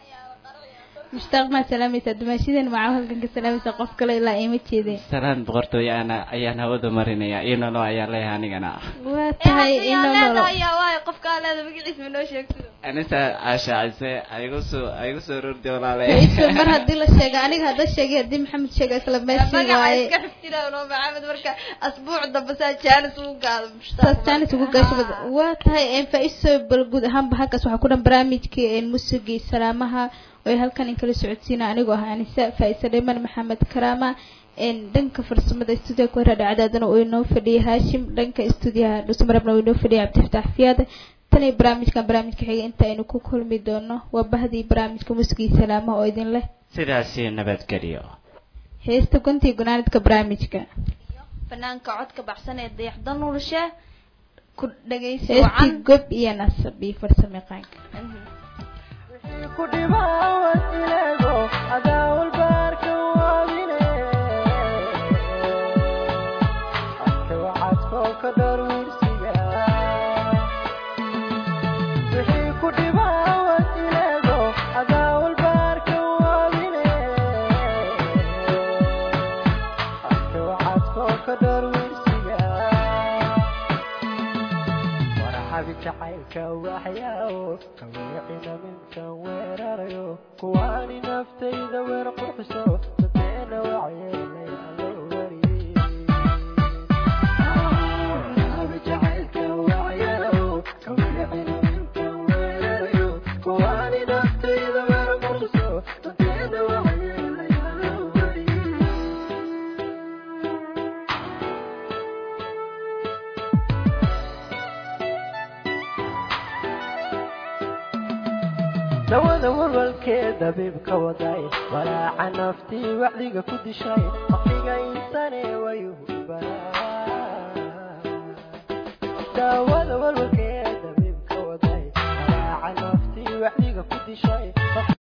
C: mushtaaq maad salaamaysaa dumaashidan macaa halkan ka salaamaysaa qof kale ilaa iima jeedeen
B: salaan boqortooyo ana ayaan hawada marinaya iyo nolo ayaan leeyahay anigana
C: waa tahay ino nolo
D: waayo qofkaa leeda magaciisa ma noo sheegto
B: anita caashaacise aigu soo aigu soo rordi walaale
C: faa-iiso mar haddii la sheega aniga hadda sheegay haddii maxamed sheega isla meeshii
D: magaca
C: waaye
D: iska xifdina noo maxamed marka asbuuc dambe saa jaanis ugu gaado
C: saas jaanis ugu gaasho bad waa tahay een, faa-iiso bal guud ahaanba halkaas waxaa ku dhan barnaamijkii een, musigii salaamaha oo ay halkan in kala socodsiina anigoo ah anisa faa-iise dhiman maxamed karaama een, dhanka farsamada stuudiyaha ku heraadha cadaadana uu inoo fadhiyay haashim dhanka stuudiyaha dhusumarabna uu inoo fadhiyay cabdifataax fiyaad tan iyo barnaamijkan barnaamijka xiga inta aynu ku kulmi doono waa bahdii barnaamijka musigii salaamaha oo idin leh
B: sidaasi nabadgelyo
C: heesta guntii gunaanidka barnaamijka
D: fanaanka codka baxsan ee dayaxda nuurshe ku dhagaysi
C: heestii
D: wacan
C: gob iyo nasab iyo farsameqaanka
E: ku dhibaawan ileego adaawal baarka waabine adka wacadkoo ka dhar wiirsiga wixii ku dhibaawan ileego adaawal baarka waabine adka wacadkoo ka dhar wiirsiga warxabi jacaylka waxyaawo kawiicina minkan weerarayo kuwaani naftayda weer qurxiso dadeena wacyeelay allo wariyey warxabi jacaylka waxyaawo kawiicina minkan weerarayo kuwaani naftayda weer qurxiso dadeena wacyeelay allo wariyey dawada walwalkee dabiibka waday walaaca naftii wacdiga ku dishay waqtiga insane wayuhu baraa daawada walwalkee dabiibka waday walaaca naftii wacdiga ku dishay